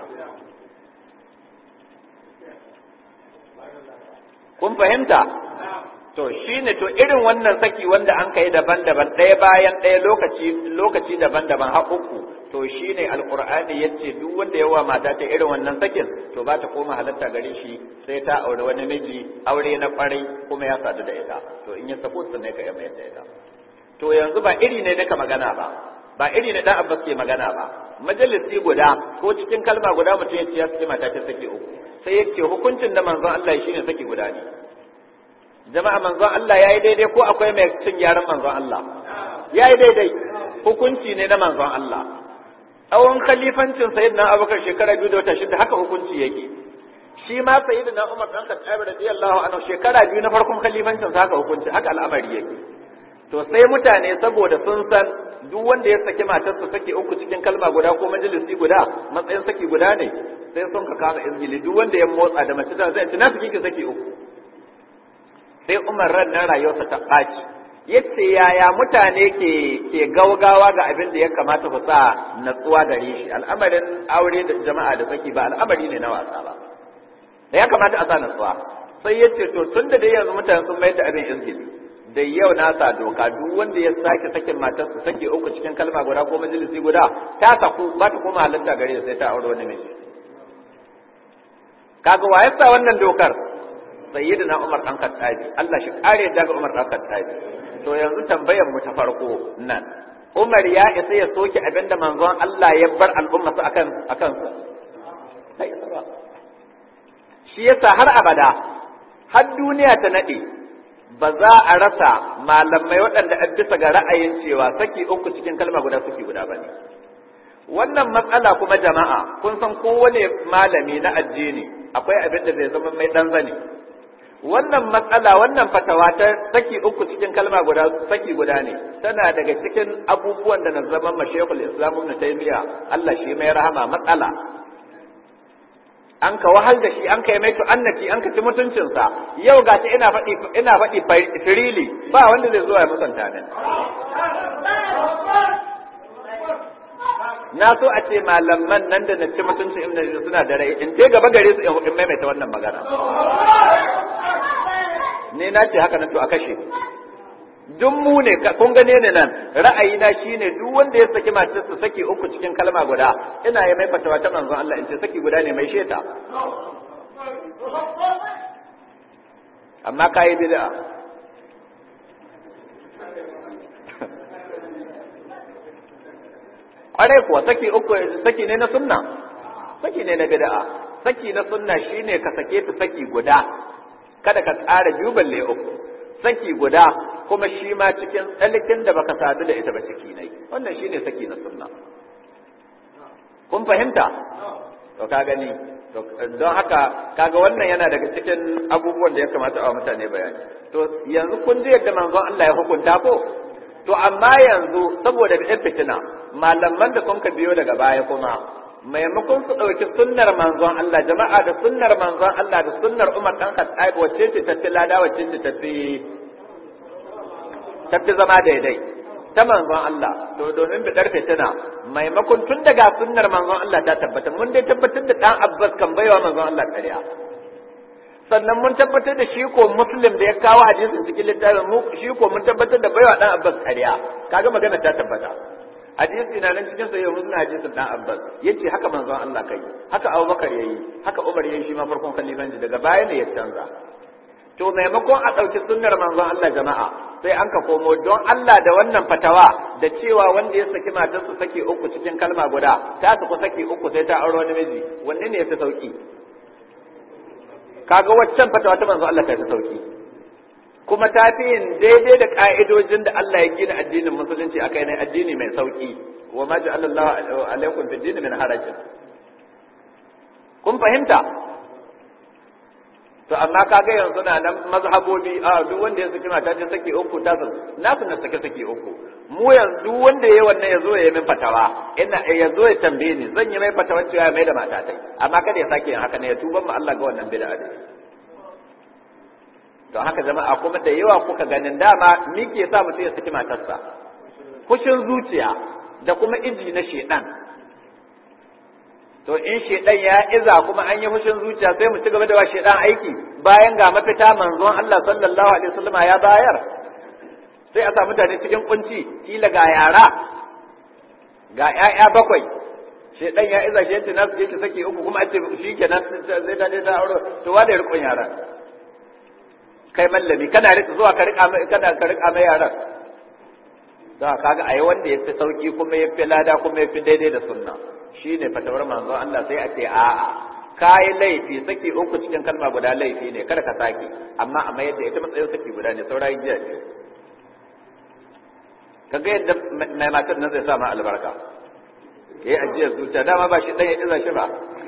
kun fahimta to shine to irin wannan saki wanda an kai daban-daban ɗaya bayan ɗaya lokaci lokaci daban-daban har uku to shine alqur'ani yace duk wanda yawa mata ta irin wannan sakin to ba ta koma halatta gare shi sai ta aure wani miji aure na kwarai kuma ya sadu da ita to in ya sako su ne ka yamma yadda ita to yanzu ba iri ne naka magana ba ba iri ne dan abbas ke magana ba majalisi guda ko cikin kalma guda mutum ya ce ya saki mata ta saki uku sai yace hukuncin da manzon Allah shine saki guda ne jama'a manzon Allah yayi daidai ko akwai mai cin gyaran manzon Allah yayi daidai hukunci ne na manzon Allah tsawon khalifancin sayyidina Abubakar shekara biyu da wata shida haka hukunci yake shi ma sayyidina Umar dan Khattab radiyallahu anhu shekara biyu na farkon khalifancin sa haka hukunci haka al'amari yake to sai mutane saboda sun san duk wanda ya saki matarsa saki uku cikin kalma guda ko majalisi guda matsayin saki guda ne sai sun ka kama izgili duk wanda ya motsa da mace ta zai ci na saki ki saki uku sai Umar ran nan rayuwarsa ta ɓaci yace yaya mutane ke ke gaugawa ga abin da ya kamata ku sa natsuwa gare shi al'amarin aure da jama'a da saki ba al'amari ne na wasa ba da ya kamata a sa natsuwa sai yace to tun da dai yanzu mutane sun mayar da abin izgili da yau na sa doka duk wanda ya sake sakin matarsa sake uku cikin kalma guda ko majalisi guda ta saku ba ta koma halatta gare sai ta aure wani miji kaga wa yasa wannan dokar sayyidina Umar dan Khattabi Allah shi kare daga Umar dan Khattabi to yanzu tambayar mu ta farko nan Umar ya isa ya soke abinda manzon Allah ya bar al'umma su akan akan su shi yasa har abada har duniya ta nade ba za a rasa malamai waɗanda a bisa ga ra'ayin cewa saki uku cikin kalma guda suke guda ba ne wannan matsala kuma jama'a kun san kowane malami na addini akwai abin da zai zama mai ɗan zane wannan matsala wannan fatawa ta saki uku cikin kalma guda saki guda ne tana daga cikin abubuwan da na zama mashaykhul islam ibn taymiya Allah shi mai rahama matsala an ka wahal da shi an ka yi mai annati an ka ci mutuncinsa yau ga ta ina faɗi ina faɗi firili ba wanda zai zo ya musanta min na so a ce malaman nan da na ci mutuncin ibn suna da rai in je gaba gare su in maimaita wannan magana ne na ce haka na to a kashe duk mu ne kun gane ne nan ra'ayina shine duk wanda ya saki matarsa saki uku cikin kalma guda ina yi mai fatawa ta manzon Allah in ce saki guda ne mai sheta amma kai bid'a kwarai kuwa saki uku saki ne na sunna saki ne na bid'a saki na sunna shine ka sake ta saki guda kada ka tsara biyu balle uku saki guda kuma shi ma cikin tsalikin da baka sadu da ita ba ciki ne wannan shine saki na sunna kun fahimta to ka gani don haka kaga wannan yana daga cikin abubuwan da ya kamata a mutane bayani to yanzu kun ji yadda manzon Allah ya hukunta ko to amma yanzu saboda da fitina malaman da sun ka biyo daga baya kuma maimakon su ɗauki sunnar manzon Allah jama'a da sunnar manzon Allah da sunnar Umar dan Khattab wacce ce tafi lada wacce ce tafi tafi zama daidai ta manzon Allah to domin bidar fitina maimakon tun daga sunnar manzon Allah ta tabbata mun dai tabbatar da dan Abbas kan baiwa manzon Allah ƙarya sannan mun tabbatar da shi ko muslim da ya kawo hadisin cikin littafin mu shi ko mun tabbatar da baiwa dan Abbas ƙarya kaga magana ta tabbata hadisi na nan cikin sahih muslim hadisin dan Abbas yace haka manzon Allah kai haka Abubakar yayi haka Umar yayi shi ma farkon khalifanci daga baya ne ya canza to maimakon a ɗauki sunnar manzon Allah jama'a sai an ka komo don Allah da wannan fatawa da cewa wanda ya saki matarsa saki uku cikin kalma guda ta su saki uku sai ta aure wani miji wanne ne ya fi sauki kaga waccan fatawa ta manzon Allah ta fi sauki kuma ta fi yin daidai da ka'idojin da Allah ya gina addinin musulunci a kai ne addini mai sauki wa ma ja'ala Allah alaikum fi dini min harajin kun fahimta to amma kaga yanzu na nan mazhabobi a duk wanda ya saki mata ta saki uku ta san na sun na saki saki uku mu yanzu duk wanda yayi wannan yazo ya yi min fatawa ina yazo ya tambaye ni zan yi mai fatawa cewa ya mai da mata tai amma kada ya sake yin haka ne ya tuban mu Allah ga wannan bid'a ne to haka jama'a kuma da yawa kuka ganin dama me ke sa mutum ya saki matarsa fushin zuciya da kuma iji na shedan to in shedan ya iza kuma an yi fushin zuciya sai mu ci gaba da wa shedan aiki bayan ga mafita manzon Allah sallallahu alaihi wasallam ya bayar sai a sa mutane cikin kunci kila ga yara ga ƴaƴa bakwai shedan ya iza shi yace na su je saki uku kuma a ce shi kenan zai da da aure to wa da rikon yara kai mallami kana rika zuwa ka rika kana ka rika mai yaran da kaga ayi wanda yafi sauki kuma yafi lada kuma yafi daidai da sunna shine fatawar manzon Allah sai a ce a'a kai laifi saki uku cikin kalma guda laifi ne kada ka saki amma a mayar da ita matsayin saki guda ne saurayi jiya ce kaga yadda mai matar nan zai sa ma albarka yayi ajiyar zuciya dama ba shi dan ya iza shi ba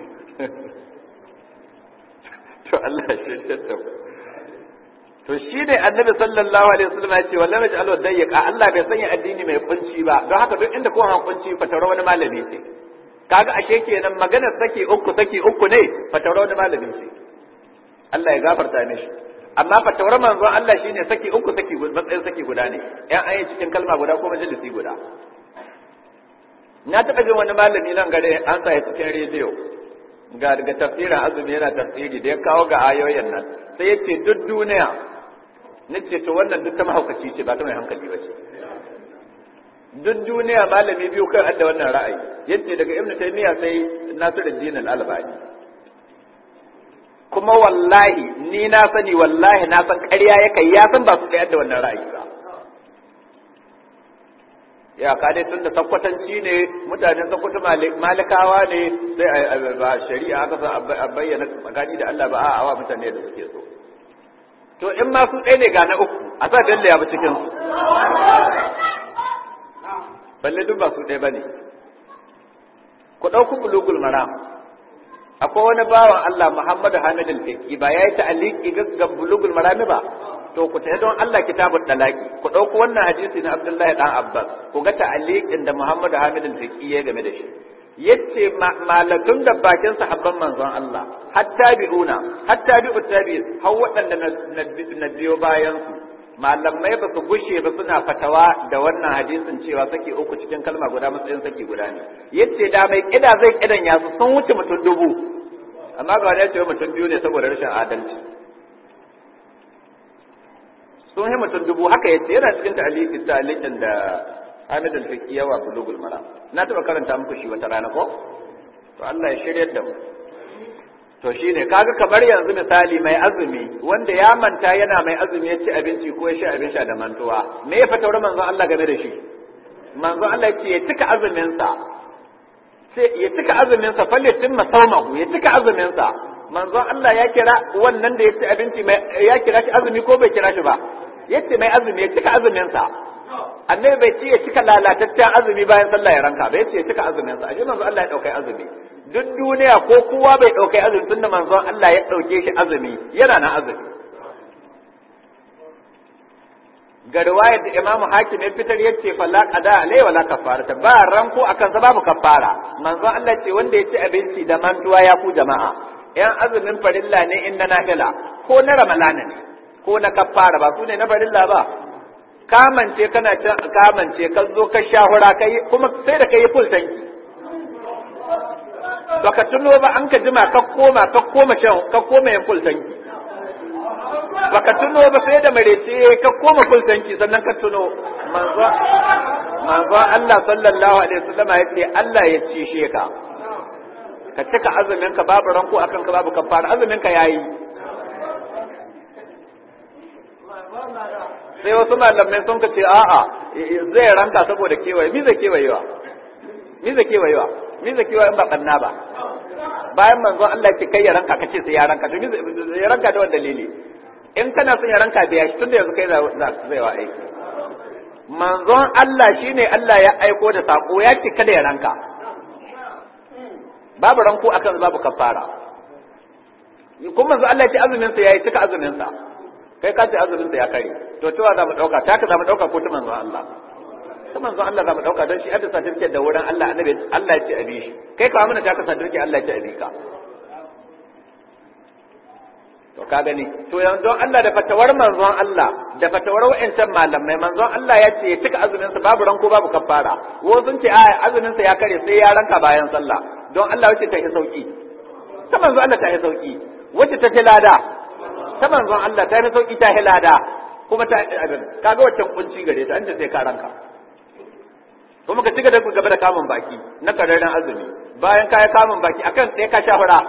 to Allah shi ya to shi ne annabi sallallahu alaihi wasallam ya ce wallahi naj'alu dayyqa Allah bai sanya addini mai kunci ba don haka duk inda kowa kunci fatawar wani malami ce kaga ashe kenan maganar saki uku saki uku ne fatawar wani malami ce Allah ya gafarta mishi amma fatawar manzon Allah shine saki uku saki matsayin saki guda ne yan ayi cikin kalma guda ko majalisi guda na taɓa jin wani malami nan gare an sa cikin rediyo ga daga tafsirin azumi yana tafsiri da ya kawo ga ayoyin nan sai ya ce duk duniya nace to wannan duk ta mahaukaci ce ba ta mai hankali ba ce duk duniya malami biyu kai adda wannan ra'ayi yace daga ibnu taymiya sai nasiruddin al-albani kuma wallahi ni na sani wallahi na san ƙarya yake ya san ba su tsayar da wannan ra'ayi ba ya ka dai tun da sakwatanci ne mutanen sakwata malikawa ne sai a ba shari'a aka san a bayyana tsakani da Allah ba a awa mutane da suke so to in ma su ɗaya ne ga na uku a sa dalle ya bi cikin su balle duk ba su ɗaya ba ne ku ɗauku bulugul maram akwai wani bawan Allah Muhammadu Hamid al-Fiqi ba yayi ta'aliki ga bulugul marami ba to ku tafi don Allah kitabul dalaki ku dauko wannan hadisi na Abdullahi dan Abbas ku ga ta'aliqin da Muhammadu Hamid al-Fiqi ya game da shi yace malatun da bakin sahabban manzon Allah hatta bi'una hatta bi'u tabi'in har waɗanda na biyo bayan su malamai ba su gushe ba suna fatawa da wannan hadisin cewa saki uku cikin kalma guda matsayin saki guda ne yace da mai kida zai kidan ya su sun wuce mutum dubu amma ga wani ya ce mutum biyu ne saboda rashin adalci sun yi mutum dubu haka yace yana cikin ta'aliqin ta'aliqin da Hamid al-Fiqi yawa bulugul mara na taba karanta muku shi wata rana ko to Allah ya shiryar da mu to shine kaga kamar yanzu misali mai azumi wanda ya manta yana mai azumi ya ci abinci ko ya sha abin sha da mantuwa me ya fata manzon Allah game da shi manzon Allah ya ce ya cika azumin sa sai ya cika azumin sa falle timma saumahu ya cika azumin sa manzon Allah ya kira wannan da ya ci abinci mai ya kira shi azumi ko bai kira shi ba yace mai azumi ya cika azumin sa annabi bai ce ya cika lalataccen azumi bayan sallah ya ranka ba yace ya cika azumin sa ashe manzon Allah ya daukai azumi duk duniya ko kowa bai ɗaukai azumi tunda manzon Allah ya ɗauke shi azumi yana na azumi ga riwayar da Imam Hakim ya fitar yace fala qada alai wala kafara ba ranko akan sa babu kafara manzon Allah ce wanda ya ci abinci da mantuwa ya ku jama'a yan azumin farilla ne in na nafila ko na ramalana ne ko na kafara ba su ne na farilla ba kamance kana cin kamance ka zo ka shahura kai kuma sai da kai full tanki baka tuno ba an ka jima ka koma ka koma shan ka koma yin full tanki baka tuno ba sai da marece ka koma full tanki sannan ka tuno manzo manzo Allah sallallahu alaihi wasallam ya ce Allah ya cishe ka ka cika azumin ka babu ranko akan ka babu kafara azumin ka yayi sai wasu malamai sun ka ce a'a zai ranka saboda kewaye mi zai kewayewa mi zai kewayewa mi zai kewaye in ba kanna ba bayan manzon Allah ce kai ya ranka kace sai ya ranka to mi ya ranka da wani dalili in kana son ya ranka biya shi tunda yanzu kai za zai wa aiki manzon Allah shine Allah ya aiko da sako ya ce kada ya ranka babu ranko akan babu kafara kuma manzon Allah ya ce azumin sa yayi cika azumin sa kai ka ce azumin sa ya kare to cewa za mu dauka ta ka za mu dauka ko ta manzon Allah ta manzon Allah za mu dauka don shi hadda certificate da wurin Allah annabi Allah ya ce abi shi kai ka mana ta ka certificate Allah ya ce abi ka to ka gani to yanzu Allah da fatawar manzon Allah da fatawar wa'ancan malamai manzon Allah ya ce ya cika azumin sa babu ranko babu kafara wo sun ce a azumin sa ya kare sai ya ranka bayan sallah don Allah wace ta yi sauki ta manzon Allah ta yi sauki wace ta lada ta manzon Allah ta yi sauki ta lada kuma ta abin kaga waccan kunci gare ta an ce sai ka ranka kuma ka cika da gaba da kamun baki na kararren azumi bayan ka yi kamun baki akan sai ka sha fura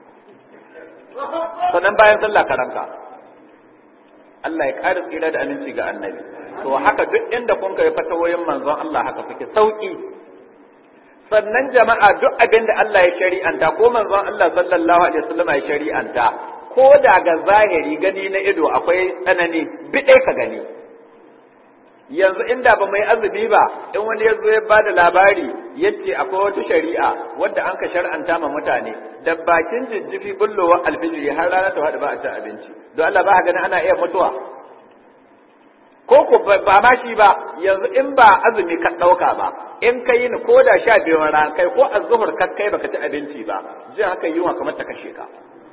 sannan bayan sallah ka ranka Allah ya ƙara tsira da aminci ga annabi to haka duk inda kun kai fatawoyin manzon Allah haka suke sauki sannan jama'a duk abin da Allah ya shari'anta ko manzon Allah sallallahu alaihi wasallam ya shari'anta ko da ga zahiri gani na ido akwai tsanani bidai ka gani yanzu inda ba mai azumi ba in wani ya zo ya ba da labari yace akwai wata shari'a wadda an ka shar'anta ma mutane da bakin jijjifi bullowa alfijiri har rana ta faɗi ba a cin abinci don Allah ba gani ana iya mutuwa ko ko ba ma shi ba yanzu in ba azumi ka ɗauka ba in ka yi ko da sha biyu rana kai ko azzuhur ka kai baka ci abinci ba jin haka yunwa kamar ta kashe ka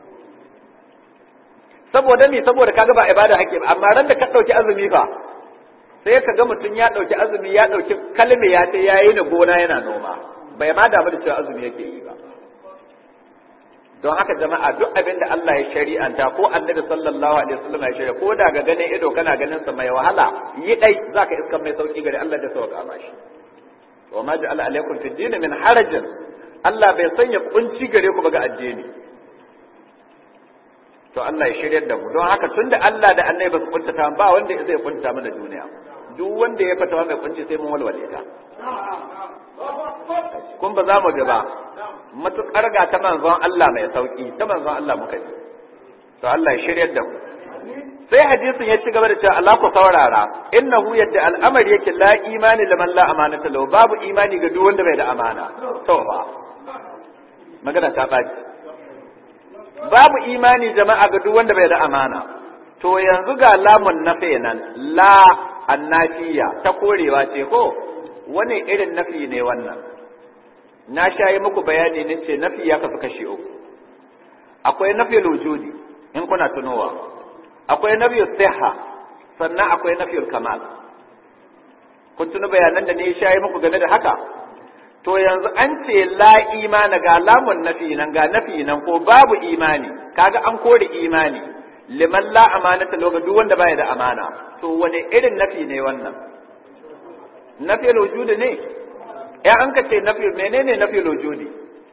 saboda me saboda kaga ba ibada hake ba amma ran da ka ɗauki azumi fa sai ka ga mutum ya ɗauki azumi ya ɗauki kalmi ya ce ya yi na gona yana noma bai ma damu da cewa azumi yake yi ba don haka jama'a duk abin da Allah ya shari'anta ko annabi sallallahu alaihi wasallam ya shari'a ko da ga ganin ido kana ganin sa mai wahala yi dai zaka iska mai sauki gare Allah da sauka mashi wa ma ja'ala alaikum fid din min harajin Allah bai sanya kunci gare ku ba ga addini to Allah ya shiryar da mu don haka tunda Allah da Annabi ba su kuntata ba wanda zai kunta mana duniya duk wanda ya fata mai kunci sai mun walwale ta kun ba za mu ga ba matukar ga ta manzon Allah mai sauki ta manzon Allah muka yi to Allah ya shiryar da mu sai hadisin ya ci gaba da cewa Allah ku saurara innahu yadda al'amari yake la imani liman la amanata lahu babu imani ga duk wanda bai da amana to ba magana ta baci babu imani jama'a ga duk wanda bai da amana to yanzu ga lamun nafi nan la annafiya ta korewa ce ko wani irin nafi ne wannan na shayi muku bayani ne ce nafi ya kasu kashe uku akwai nafi wujudi in kuna tunowa akwai nafi siha sannan akwai nafi kamal kun tuni bayanan da ne shayi muku game da haka to yanzu an ce la imana ga lamun nafi nan ga nafi nan ko babu imani kaga an kore imani liman la amanata loga duk wanda baya da amana to wane irin nafi ne wannan nafi wujudi ne ya an ka ce nafi menene nafi wujudi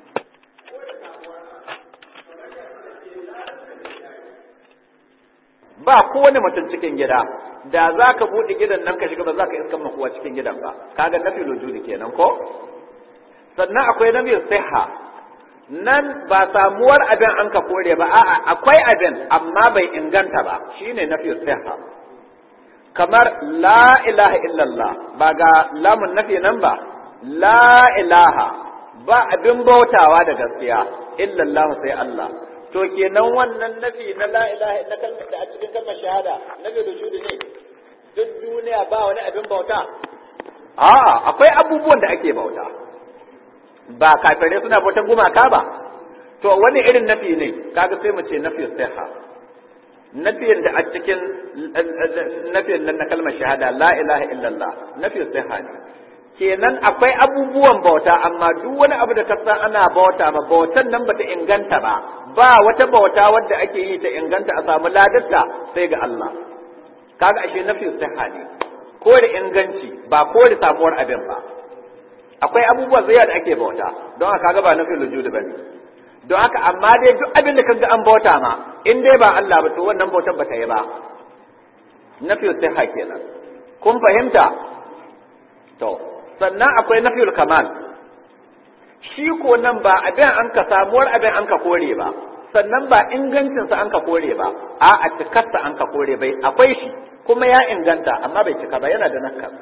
ba kowane mutum cikin gida da za ka buɗe gidan nan ka shiga ba za ka iskan makuwa cikin gidan ba kaga nafi wujudi kenan ko sannan akwai nafi siha nan ba samuwar abin an ka kore ba a'a akwai abin amma bai inganta ba shine nafi siha kamar la ilaha illallah ba ga lamun nafi nan ba la ilaha ba abin bautawa da gaskiya illallah sai Allah to kenan wannan nafi na la ilaha illa kalmar da a cikin kalmar shahada nafi da shudi ne duk duniya ba wani abin bauta a'a akwai abubuwan da ake bauta ba kafirai suna bautan gumaka ba to wani irin nafi ne kaga sai mu ce nafi siha nafiyin da a cikin nafiyin nan na kalmar shahada la ilaha illallah nafi siha ne kenan akwai abubuwan bauta amma duk wani abu da ka san ana bauta ma bautan nan bata inganta ba ba wata bauta wadda ake yi ta inganta a samu ladarta sai ga Allah kaga ashe nafi siha ne ko da inganci ba ko da samuwar abin ba akwai abubuwa zai da ake bauta don haka ga ba nafi lujudi bane don haka amma dai duk abin da kaga an bauta ma in dai ba Allah ba to wannan bautar ba ta yi ba nafi siha kenan kun fahimta to sannan akwai nafiyul kamal shi ko nan ba abin an ka samuwar abin an ka kore ba sannan ba ingancinsa an ka kore ba a a cikarsa an ka kore bai akwai shi kuma ya inganta amma bai cika ba yana da nakkas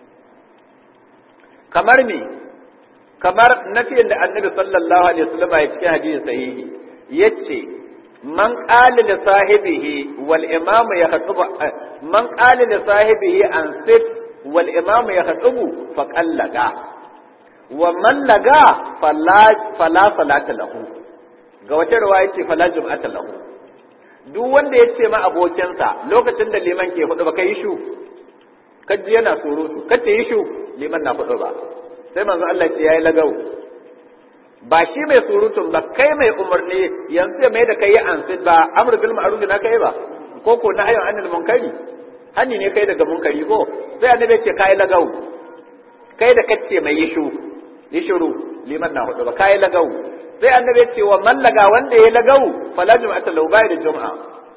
kamar me kamar nafiyin da annabi sallallahu alaihi wasallam ya cikin hadisi sahihi yace man qala li sahibihi wal imam yakhutubu man qala li sahibihi an sit wal imam yakhutubu fa qallaga wa man laga fala fala salata lahu ga wata riwaya ce fala jum'ata lahu duk wanda ya ce ma abokinsa lokacin da liman ke hudu ba kai shu kaji yana surutu kace yi shu liman na hudu ba sai manzo Allah ce yayi lagau ba shi mai surutun ba kai mai umarni yanzu mai da kai ansid ba amr bil ma'ruf na kai ba ko ko na ayyun anil munkari hani ne kai daga munkari ko sai annabi ce kai lagau kai da kace mai yi shu yi shuru liman na hudu ba kai lagau sai annabi ce wa mallaga wanda ya lagau fala jum'ata lahu bai da jum'a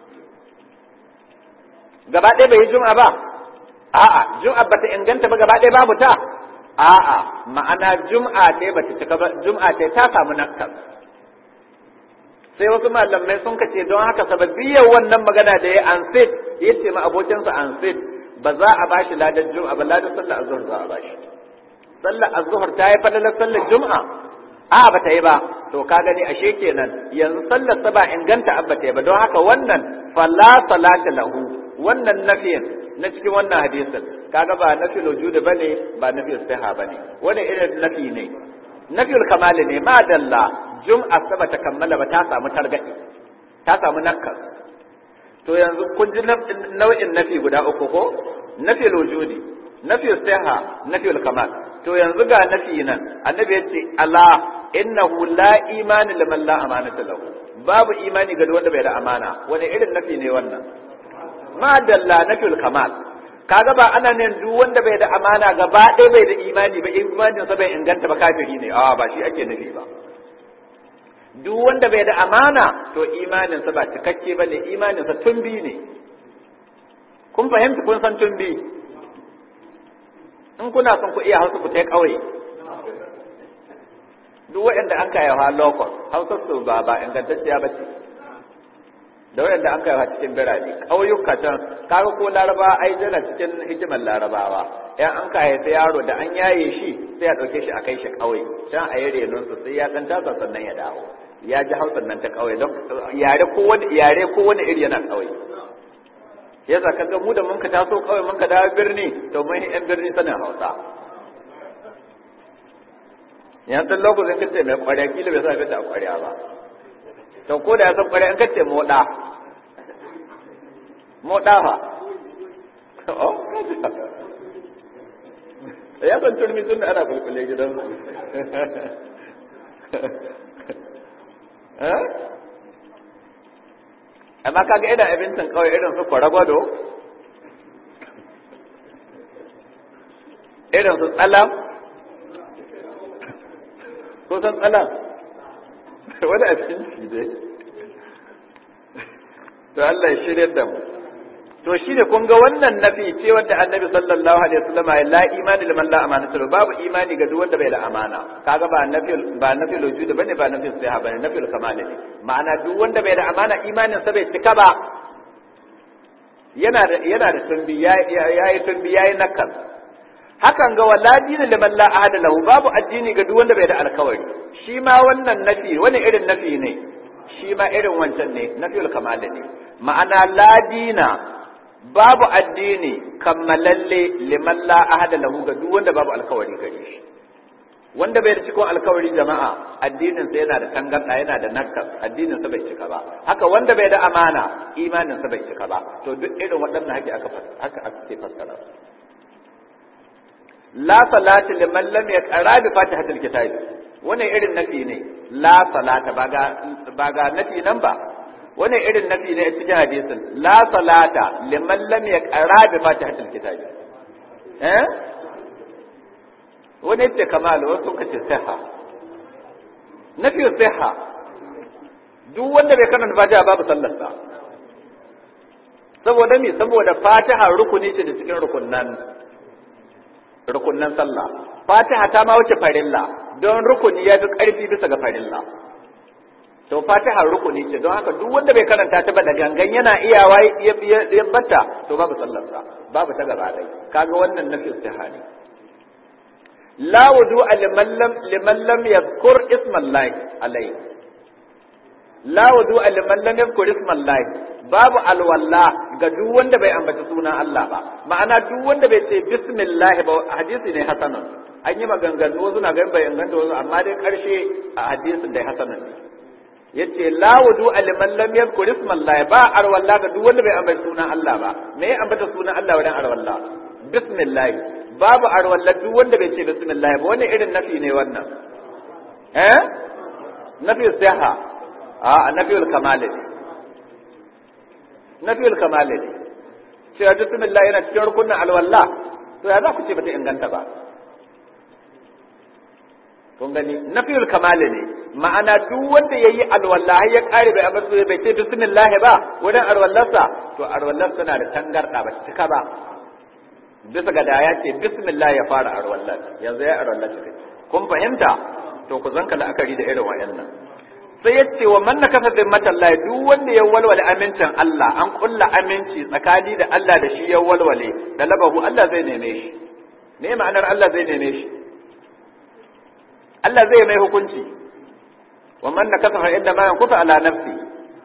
gaba ɗaya bai yi jum'a ba a'a jum'a bata inganta ba gaba ɗaya babu ta a'a ma'ana jum'a ce bata cika ba jum'a ce ta samu nakkas sai wasu malamai sun kace don haka sababiyyar wannan magana da ya ansit ya ce ma abokinsa ansit ba za a bashi ladar jum'a ba ladar sallar azhar za a bashi sallar azhar ta yi falalar sallar jum'a a ba ta yi ba to ka gani ashe kenan yanzu sallar sa ba inganta abba ta yi ba don haka wannan fala salata lahu wannan nafiyin na cikin wannan hadisin kaga ba nafi wujudi bane ba nafi siha bane wani irin nafi ne nafi kamal ne ma dalla jum'a saba ta kammala ba ta samu targadi ta samu nakkas to yanzu kun ji nau'in nafi guda uku ko nafi wujudi nafi siha nafi kamal to yanzu ga nafi nan annabi yace ala innahu la imani liman la amanata lahu babu imani ga wanda bai da amana wani irin nafi ne wannan ma dalla nafil kamal kaga ba ana nan duk wanda bai da amana gaba ɗaya bai da imani ba imanin sa bai inganta ba kafiri ne a ba shi ake nufi ba duk wanda bai da amana to imaninsa ba cikakke ba ne imaninsa tumbi ne kun fahimta kun san tumbi in kuna son ku iya hausa ku tai ƙauye duk waɗanda an kai ha lokon hausa su ba ba ingantacciya ba ce da waɗanda an kai ha cikin birane ƙauyuka can kaga ko laraba ai jana cikin hikimar larabawa ya an kai sai yaro da an yaye shi sai ya ɗauke shi a kai shi ƙauye can a yi renon su sai ya ɗan tasa sannan ya dawo ya ji hausan nan ta ƙauye don yare ko wani yare ko wani iri yana ƙauye yasa kaga mu da mun ka taso ƙauye mun ka dawo birni to mun yan birni sanin hausa yanzu lokacin kace mai ƙwarya kila bai sa fita a ƙwarya ba to ko da ya san ƙwarya in kace moɗa moɗa fa oh ya san turmi tun da ana kulkule gidan amma kaga idan abincin kawai irin su kwaragwado irin su tsalam ko san tsalam wani abinci dai to Allah ya shirya da mu to shi ne kun ga wannan nafi ce wanda annabi sallallahu alaihi wasallam ya la imani liman la amana babu imani ga duk wanda bai da amana kaga ba nafi ba nafi wujud bane ba nafi sai bane nafi kamal ne ma'ana duk wanda bai da amana imanin sa bai cika ba yana da yana da tumbi yayi tumbi yayi nakal hakan ga wala dinin liman la ahada lahu babu addini ga duk wanda bai da alkawari shi ma wannan nafi wani irin nafi ne shi ma irin wancan ne nafiyul kamal ne ma'ana la dina babu addini kammalalle liman la ahada lahu ga duk wanda babu alkawari gare shi wanda bai da cikon alkawari jama'a addinin sa yana da tangarda yana da nakkas addinin sa bai cika ba haka wanda bai da amana imanin sa bai cika ba to duk irin waɗannan haka aka haka ake fassara la salati liman lam yaqra bi fatihatil kitabi wannan irin nafi ne la salata ba ga ba ga nafi nan ba wani irin nafi ne a cikin hadisin la salata liman lam yaqra bi fatihatil kitab eh wani ce kamal wasu ka ce siha nafi siha duk wanda bai karanta fatiha babu sallar sa saboda me saboda fatiha rukuni ce da cikin rukunnan rukunnan sallah fatiha ta ma wuce farilla don rukuni ya fi karfi bisa ga farilla to fatiha rukuni ce don haka duk wanda bai karanta ta ba da gangan yana iyawa ya bata to babu sallarsa babu ta gaba dai kaga wannan nafi istihani la wudu liman lam liman lam yadhkur isma allah alai la wudu liman lam yadhkur isma allah babu alwalla ga duk wanda bai ambaci sunan Allah ba ma'ana duk wanda bai ce bismillah ba hadisi ne hasanun an yi maganganu wasu na ganin bai inganta wasu amma dai karshe a hadisin dai hasanun ne yace la wudu liman lam yadhkur isma Allah ba arwalla ga duk wanda bai ambata sunan Allah ba me ya ambata sunan Allah wajen arwalla bismillah babu arwalla duk wanda bai ce bismillah ba wani irin nafi ne wannan eh nafi siha a nafiyul kamal ne nafiyul kamal ne cewa bismillah yana cikin rukunin alwalla to ya za ku ce bata inganta ba kun gani nafiyul kamali ne ma'ana duk wanda yayi alwala ya kare bai abin so bai ce bismillah ba wurin alwallarsa to alwallarsa na da tangarda ba cika ba bisa ga da ya ce bismillah ya fara alwallar yanzu ya alwallar ta kun fahimta to ku zanka la'akari da irin wayannan sai ya ce wa man nakasa zimmatallahi duk wanda ya walwale amincin Allah an kulla aminci tsakani da Allah da shi ya walwale da labahu Allah zai neme shi me ma'anar Allah zai neme shi Allah zai mai hukunci wa man nakasa fa inda ma yankusa ala nafsi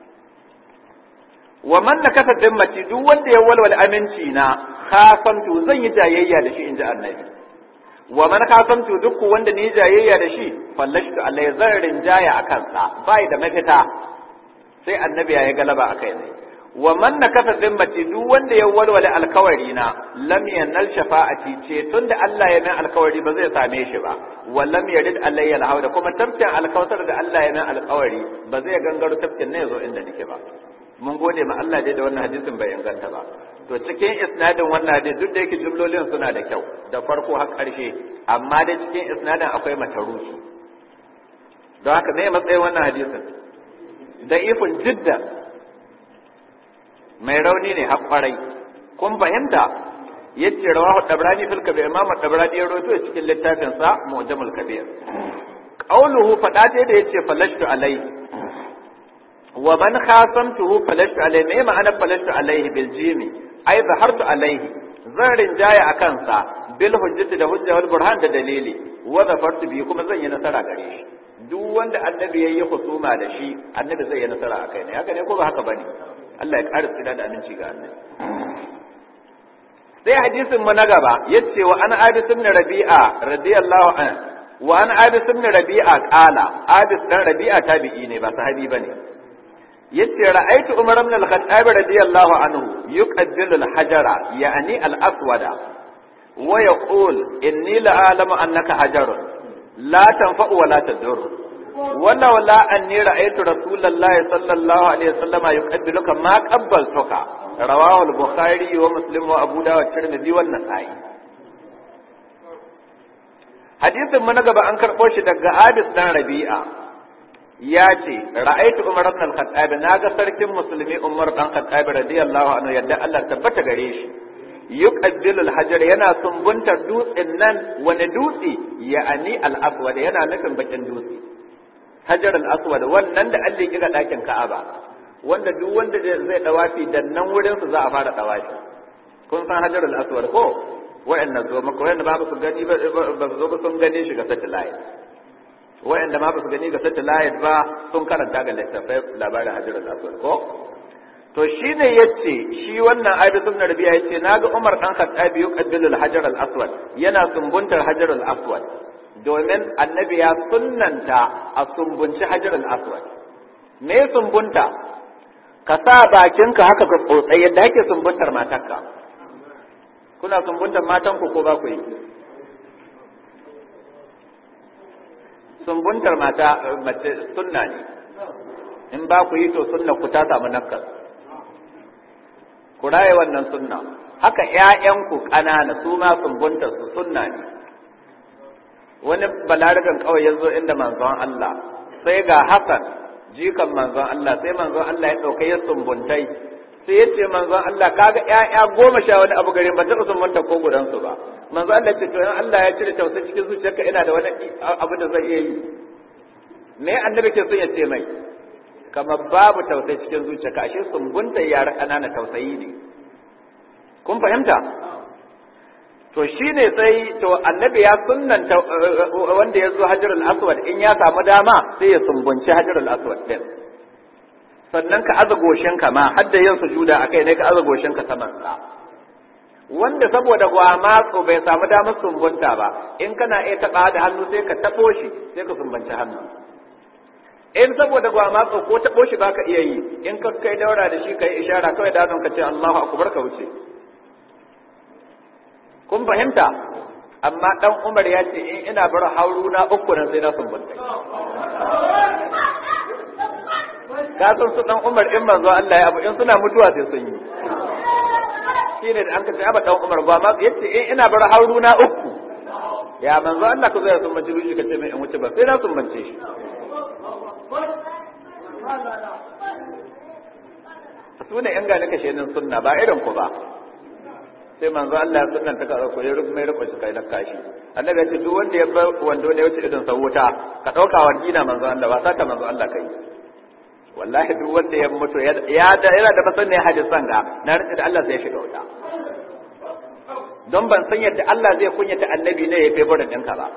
wa man nakasa dimmati duk wanda ya walwala aminci na khasamtu zan yi jayayya da shi inji annabi wa man khasamtu duk wanda ni jayayya da shi fallashtu alai zan rinjaya akan sa bai da mafita sai annabi ya yi galaba akai ne wa man nakasa zimmati duk wanda ya walwala alkawari na lam yanal shafa'ati ce tunda Allah ya min alkawari ba zai same shi ba wa lam yarid alayya alhawda kuma tafkin alkawtar da Allah ya min alkawari ba zai gangaro tafkin ne yazo inda nake ba mun gode ma Allah dai da wannan hadisin bai inganta ba to cikin isnadin wannan hadisi duk da yake jumlolin suna da kyau da farko har ƙarshe amma dai cikin isnadin akwai mataruki don haka me matsayin wannan hadisin da ifin jidda mai rauni ne haƙwarai kun fahimta yace rawahu dabrani fil kabir imam dabrani ya rawaito cikin littafin sa mu'jamul kabir qauluhu fada ta da yace falashtu alaihi wa man khasamtuhu falashtu alaihi me ma'ana falashtu alaihi bil jimi ai zahartu alaihi zan rinjaya akan sa bil hujjati da hujja wal burhan da dalili wa zafartu bi kuma zan yi nasara gare shi duk wanda annabi yayi husuma da shi annabi zai yi nasara akai ne haka ne ko ba haka bane Allah ya ƙara tsira da aminci ga annabi sai hadisin mu na gaba yace wa an abis ibn rabi'a radiyallahu an wa an abis ibn rabi'a qala abis dan rabi'a tabi'i ne ba sahabi bane yace ra'aytu umar ibn al-khattab radiyallahu anhu yuqaddilu al-hajara ya'ni al-aswada wa yaqul inni la'alamu annaka hajarun la tanfa'u wa la tadur wala wala anni ra'aytu rasulullahi sallallahu alaihi wasallam yuqaddiluka ma qabbaltuka rawahu al-bukhari wa muslim wa abu dawud tirmidhi wa nasa'i hadisin mu na gaba an karbo shi daga Abis dan Rabi'a ya ce ra'aytu Umar ibn al-Khattab naga sarkin musulmi Umar dan Khattab radiyallahu anhu yadda Allah tabbata gare shi yuqaddilu al-hajar yana sumbuntar dutsen nan wani dutse ya'ani al-aswad yana nufin bakin dutse hajar al-aswad wannan da Allah ya kira dakin Ka'aba wanda duk wanda zai dawafi da nan wurin su za a fara dawafi kun san hajar al-aswad ko wa'annan zo maka wa'anda ba su gani ba ba zo ba sun gane shi ga satellite wa'anda ma ba su gani ga satellite ba sun karanta ga littafai labarin hajar al-aswad ko to shine yace shi wannan Abi ibn Rabi'a yace naga Umar dan Khattab yuqaddilu al-hajar al-aswad yana sumbuntar hajar al-aswad domin annabi ya sunnanta a sumbunci hajar al-aswad me sumbunta ka sa bakinka haka ka tsotsai yadda ake sumbuntar matarka kuna sumbuntar matanku ko ba ku yi sumbuntar mata mace sunna ne in ba ku yi to sunna ku ta samu nakkas ku raye wannan sunna haka ƴaƴanku ƙanana su ma sumbuntar su sunna ne wani balaragan kawai ya zo inda manzon Allah sai ga Hassan jikan manzon Allah sai manzon Allah ya ɗauka ya sumbuntai sai ya ce manzon Allah kaga ƴaƴa goma sha wani abu gare ba taɓa sumbunta ko gudansu ba manzon Allah ce to in Allah ya cire tausayi cikin zuciyarka ina da wani abu da zai iya yi me annabi ke son ya ce mai kamar babu tausayi cikin zuciyarka ashe sumbunta yara ƙanana tausayi ne kun fahimta to shine sai to annabi ya sunnanta wanda ya zo hajarul aswad in ya samu dama sai ya sumbunci hajarul aswad din sannan ka aza goshinka ma har da yin sujuda akai ne ka aza goshinka saman sa wanda saboda gwamatsu bai samu damar sumbunta ba in kana iya taba da hannu sai ka tabo shi sai ka sumbanci hannu in saboda gwamatsu ko tabo shi baka iya yi in ka kai daura da shi kai ishara kawai da ka ce Allahu akbar ka wuce kun fahimta amma dan Umar ya ce in ina bar hauru na uku nan sai na sumbunta ka san su dan Umar in manzo Allah ya abu in suna mutuwa sai sun yi shine da an ka ce aba dan Umar ba ma yace in ina bar hauru na uku ya manzo Allah ku zai sumbance shi ka ce mai in wuce ba sai na sumbance shi su ne yan gane kashe nan sunna ba irin ku ba sai manzo Allah ya sunnan ta ka ko ya rubu mai rubu shi kai na kashi annabi ya ce duk wanda ya bar wando ne wuce idan sa wuta ka dauka wargina manzo Allah ba saka manzo Allah kai wallahi duk wanda ya mutu ya da yana da masan ne hadisan ga na rike da Allah sai ya shiga wuta don ban san yadda Allah zai kunyata annabi ne ya febo da dinka ba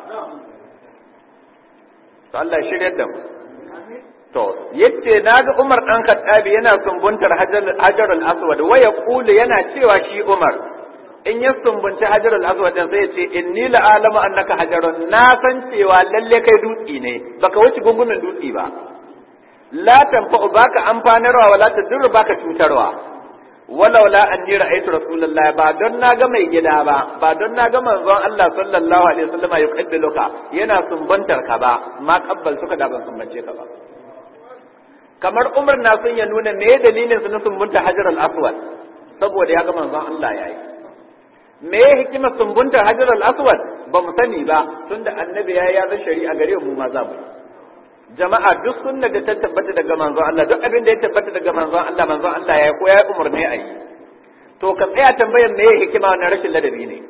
to Allah ya shirye da mu to yace naga Umar dan Khattabi yana sumbuntar Hajarul Aswad wa yaqulu yana cewa shi Umar in ya sumbunci Hajarul Aswad din sai ya ce inni la alamu annaka hajarun na san cewa lalle kai dutsi ne baka wuce gungumin dutsi ba la tanfa'u baka amfanarwa wala tadurru baka cutarwa walau la anni ra'aytu rasulullah ba don naga mai gida ba ba don naga manzon Allah sallallahu alaihi wasallam ya kaddaluka yana sumbantar ka ba ma kabbal suka da ban sumbance ka ba kamar Umar na son ya nuna me dalilin su na sumbunta Hajar al-Aswad saboda ya ga manzon Allah yayi me hikimar sumbunta Hajar al-Aswad ba mu sani ba tunda annabi ya ya shari'a gare mu ma za mu jama'a duk sunna da ta tabbata daga manzon Allah duk abin da ya tabbata daga manzon Allah manzon Allah ya ko ya umurni a yi to ka tsaya tambayar me hikima wannan rashin ladabi ne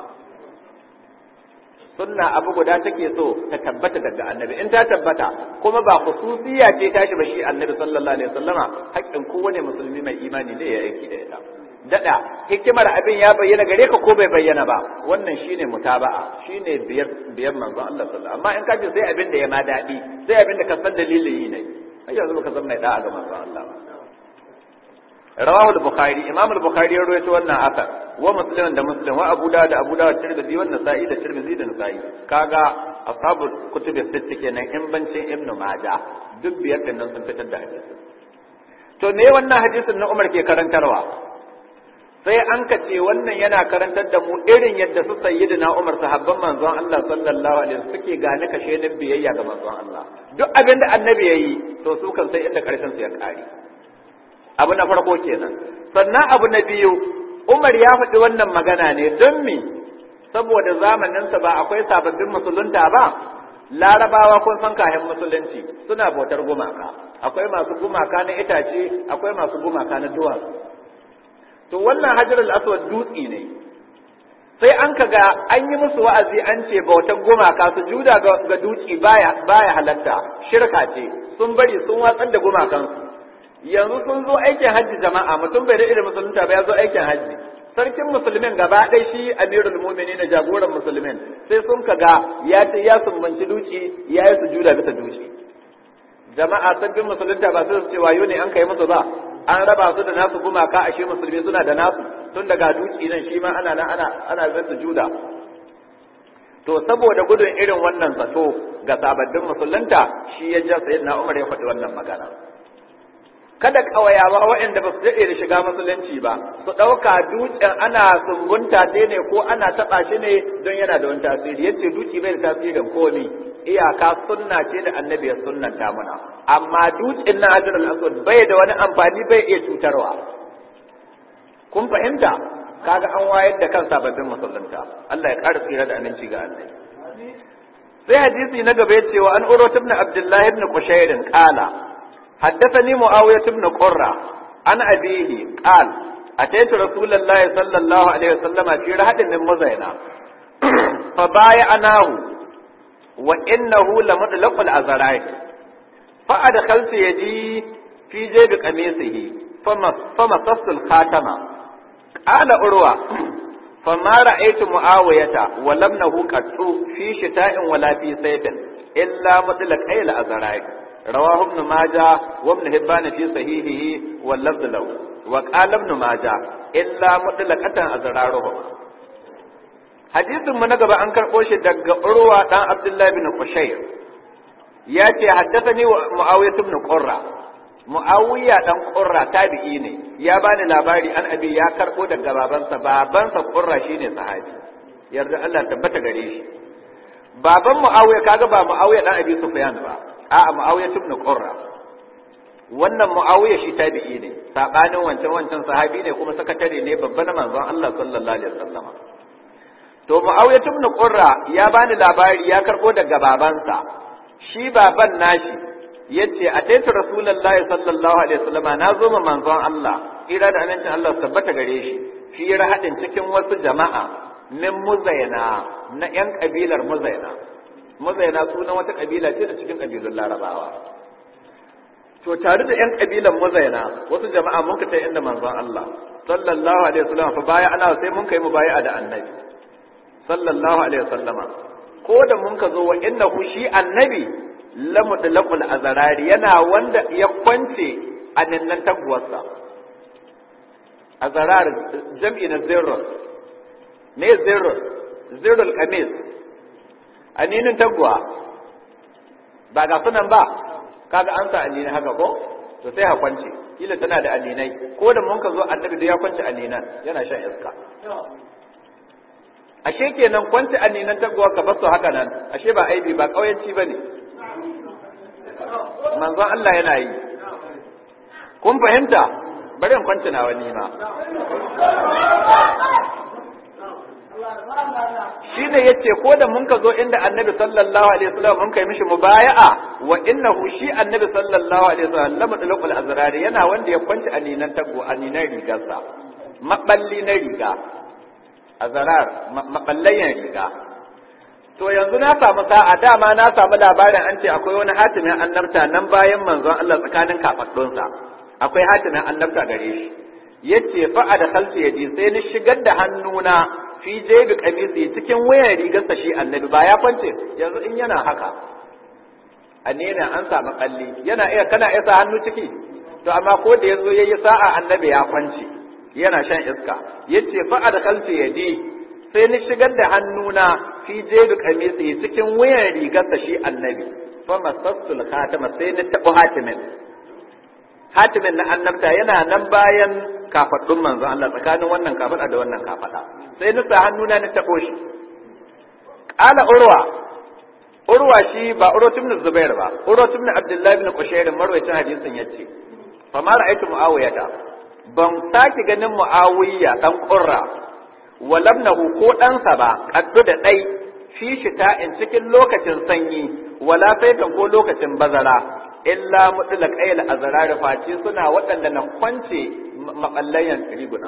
sunna abu guda take so ta tabbata daga annabi in ta tabbata kuma ba khususiya ce tashi ba shi annabi sallallahu alaihi wasallama haƙƙin kowane musulmi mai imani ne ya aiki da ita dada hikimar abin ya bayyana gare ka ko bai bayyana ba wannan shine mutaba'a shine biyar biyar manzon Allah sallallahu amma in ka ce sai abin da ya ma dadi sai abin da ka san dalilin yi ne ai yanzu baka san mai da'a ga manzon Allah rawahu al-bukhari imam al-bukhari ya rawaito wannan asar wa muslim da muslim wa abu dawud da abu dawud tirmidhi wa nasa'i da tirmidhi da nasa'i kaga ashabul kutub sitt kenan in bancin ibnu majah duk biyar din nan sun fitar da hadisi to me wannan hadisin na Umar ke karantarwa sai an ka ce wannan yana karantar da mu irin yadda su sayyidina Umar sahabban manzon Allah sallallahu alaihi wasallam suke gane kashe din biyayya ga manzon Allah duk abin da annabi yayi to su kan sai inda karshen su ya kare abu na farko kenan sannan abu na biyu Umar ya faɗi wannan magana ne don me saboda zamaninsa ba akwai sababbin musulunta ba larabawa kun san kayan musulunci suna bautar gumaka akwai masu gumaka na itace akwai masu gumaka na duwatsu to wannan hajarul aswad dutsi ne sai an kaga an yi musu wa'azi an ce bautar gumaka su juda ga dutsi baya baya halatta shirka ce sun bari sun watsar da gumakansu yanzu sun zo aikin hajji jama'a mutum bai da musulunta ba ya zo aikin hajji sarkin musulmin gaba ɗaya shi amirul mu'minin da jagoran musulmin sai sun kaga ya ce ya sumbanci duci ya yi sujuda bisa duci jama'a sabbin musulunta ba su ce wayo ne an kai musu ba an raba su da nasu gumaka ashe musulmi suna da nasu tun daga duci nan shi ma ana nan ana ana zai sujuda to saboda gudun irin wannan zato ga sababbin musulunta shi ya ja sayyidina Umar ya faɗi wannan magana kada ƙawayawa waɗanda ba su daɗe da shiga musulunci ba su ɗauka dutsen ana sumbunta ce ne ko ana taɓa shi ne don yana da wani tasiri yace duki bai da tasirin komi iyaka sunna ce da annabi ya sunnanta muna amma dutsen na hajar al-aswad bai da wani amfani bai iya cutarwa kun fahimta kaga an wayar da kan sababbin musulunta Allah ya ƙara tsira da aminci ga annabi sai hadisi na gaba ya ce wa an uro ibn abdullahi ibn qushayrin qala حدثني معاوية بن قرة عن أبيه قال أتيت رسول الله صلى الله عليه وسلم في رهد من مزينة فبايعناه وإنه لمطلق الأزرائي فأدخلت يدي في جيب قميصه فمصصت الخاتم قال أروى فما رأيت معاوية ولمنه قد في شتاء ولا في صيف إلا مطلق أي الأزرائي رواه ابن ماجه وابن حبان في صحيحه واللفظ له وقال ابن ماجه الا مطلقه ازرارهم hadisin mu na gaba an karɓo shi daga urwa dan abdullahi bin qushayr ya ce haddathani muawiya ibn qurra muawiya dan qurra tabi'i ne ya bani labari an abi ya karɓo daga babansa babansa qurra shine sahabi yarda Allah tabbata gare shi baban muawiya kaga ba muawiya dan abi sufyan ba a'a Muawiya ibn Qurra wannan Muawiya shi tabi'i ne sabanin wancan wancan sahabi ne kuma sakatare ne babba na manzon Allah sallallahu alaihi wasallama to Muawiya ibn Qurra ya bani labari ya karbo daga babansa shi baban nashi yace a taita rasulullahi sallallahu alaihi wasallama na zo ma manzon Allah ira da amincin Allah tabbata gare shi fi rahadin cikin wasu jama'a min muzaina na yan kabilar muzaina mazaina sunan wata kabila ce da cikin kabilun larabawa to tare da 'yan kabilan mazaina wasu jama'a mun ka ta inda manzon Allah sallallahu alaihi wasallam fa baya ana sai mun kai mu baya da annabi sallallahu alaihi wasallama ko da mun ka zo wa innahu shi annabi lamudlaqul azrari yana wanda ya kwance a nan taguwarsa azrar jam'i na zirrus me zirrus zirrul qamis aninin taguwa ba ga sunan ba kaga an sa anini haka ko to sai ha kwance kila tana da aninai ko da mun ka zo annabi da ya kwance aninan yana shan iska ashe kenan kwance aninan taguwa ka basu haka nan ashe ba aibi ba kauyanci bane manzon Allah yana yi kun fahimta bari in kwance na wani ma shi ne yace ko da mun ka zo inda annabi sallallahu alaihi wasallam mun kai mishi mubaya'a wa innahu shi annabi sallallahu alaihi wasallam lam tulqul azrari yana wanda ya kwanci aninan taggo aninan rigarsa maballi na riga azrar maballayan riga to yanzu na samu sa'a dama na samu labarin an ce akwai wani hatimin annabta nan bayan manzon Allah tsakanin kafaddunsa akwai hatimin annabta gare shi yace fa da khalsi yadi sai ni shigar da hannuna fi jebi kamisi cikin wayan rigarsa shi annabi ba ya kwance yanzu in yana haka annena an samu kalli yana iya kana iya sa hannu ciki to amma ko da yazo yayi sa'a annabi ya kwance yana shan iska yace fa adkhalti yadi sai ni shigar da hannuna fi jebi kamisi cikin wayan rigarsa shi annabi fa masassul khatama sai ni tabu hatimin hatimin na annabta yana nan bayan kafaɗun manzon Allah tsakanin wannan kafaɗa da wannan kafaɗa sai na sa hannuna na taɓo shi ƙala urwa urwa shi ba urwa ibn zubair ba urwa ibn abdullahi ibn qushair marwayacin hadisin yace fa ma ra'aytu muawiyata ban saki ganin muawiya dan qurra walabnahu ko ɗansa ba kaddu da ɗai fi shita'in cikin lokacin sanyi wala saifin ko lokacin bazara illa mutlaq ayl azrar face suna waɗanda na kwance makallayan rigunan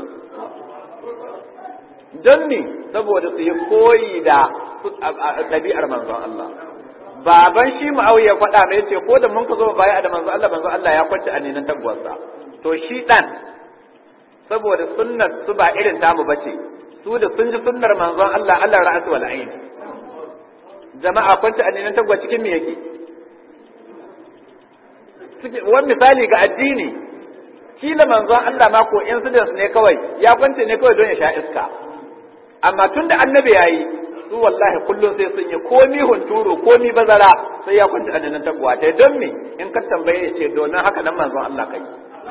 don ni saboda su yi koyi da ɗabi'ar manzon Allah baban shi ma'auya faɗa mai ce ko da mun ka zo baya da manzon Allah manzon Allah ya kwance a nenan taguwarsa to shi ɗan saboda sunnar su ba irin tamu bace su da sun ji sunnar manzon Allah Allah ra'atu wal ain jama'a kwance a nenan taguwa cikin me yake wani misali ga addini kila manzon Allah ma ko incidents ne kawai ya kwance ne kawai don ya sha iska amma tun da annabi ya yi su wallahi kullum sai sun yi komi hunturu komi bazara sai ya kwance annabi taguwa ta don me in ka tambaye ya ce domin haka nan manzon Allah kai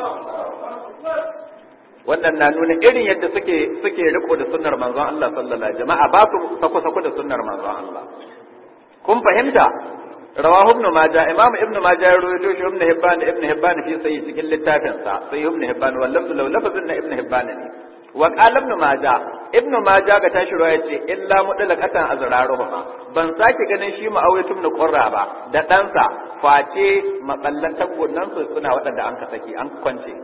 wannan na nuna irin yadda suke suke riko da sunnar manzon Allah sallallahu alaihi jama'a ba su sako sako da sunnar manzon Allah kun fahimta rawahu ibn majah imam ibn majah ya rawaito shi ibn hibban ibn hibban fi sai cikin littafin sa sai ibn hibban wallahu law lafazin na ibn hibban ne wa qala ibn majah ibn majah ga tashi ruwaya ce illa mudlaqatan azraruhuma ban sake ganin shi ma'awiyatu ibn qurra ba da ɗansa face maballan tabbunan su suna waɗanda an ka saki an kwance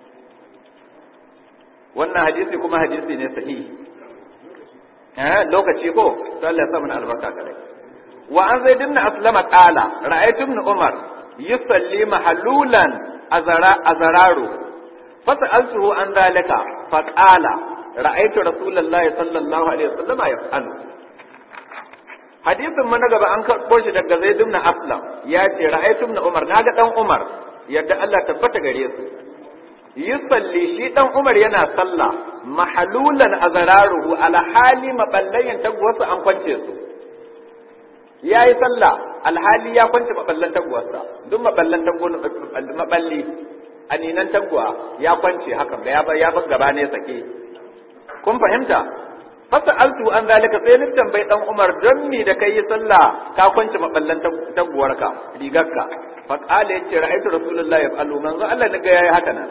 wannan hadisi kuma hadisi ne sahihi eh lokaci ko sallallahu alaihi wasallam albarka kare wa an zai dinna aslama qala ra'aytu ibn umar yusalli mahalulan azara azararu fas'altuhu an dalika fa qala ra'aytu rasulullahi sallallahu alaihi wasallam yaf'alu hadisin mana gaba an karɓo shi daga zaid ibn aslam ya ce ra'aytu ibn umar naga dan umar yadda Allah tabbata gare su yusalli shi dan umar yana sallah mahalulan azararuhu ala hali maballayin tagwasu an kwance su ya yi sallah alhali ya kwance maballan taguwarsa duk maballan maballi aninan taguwa ya kwance haka ga ya ya bar gaba ne sake kun fahimta fasa altu an zalika sai ni tambayi dan Umar don ni da kai yi sallah ka kwance maballan taguwarka rigarka fa qala yace ra'aytu rasulullahi yaf'alu manzo Allah ne ga yayi haka nan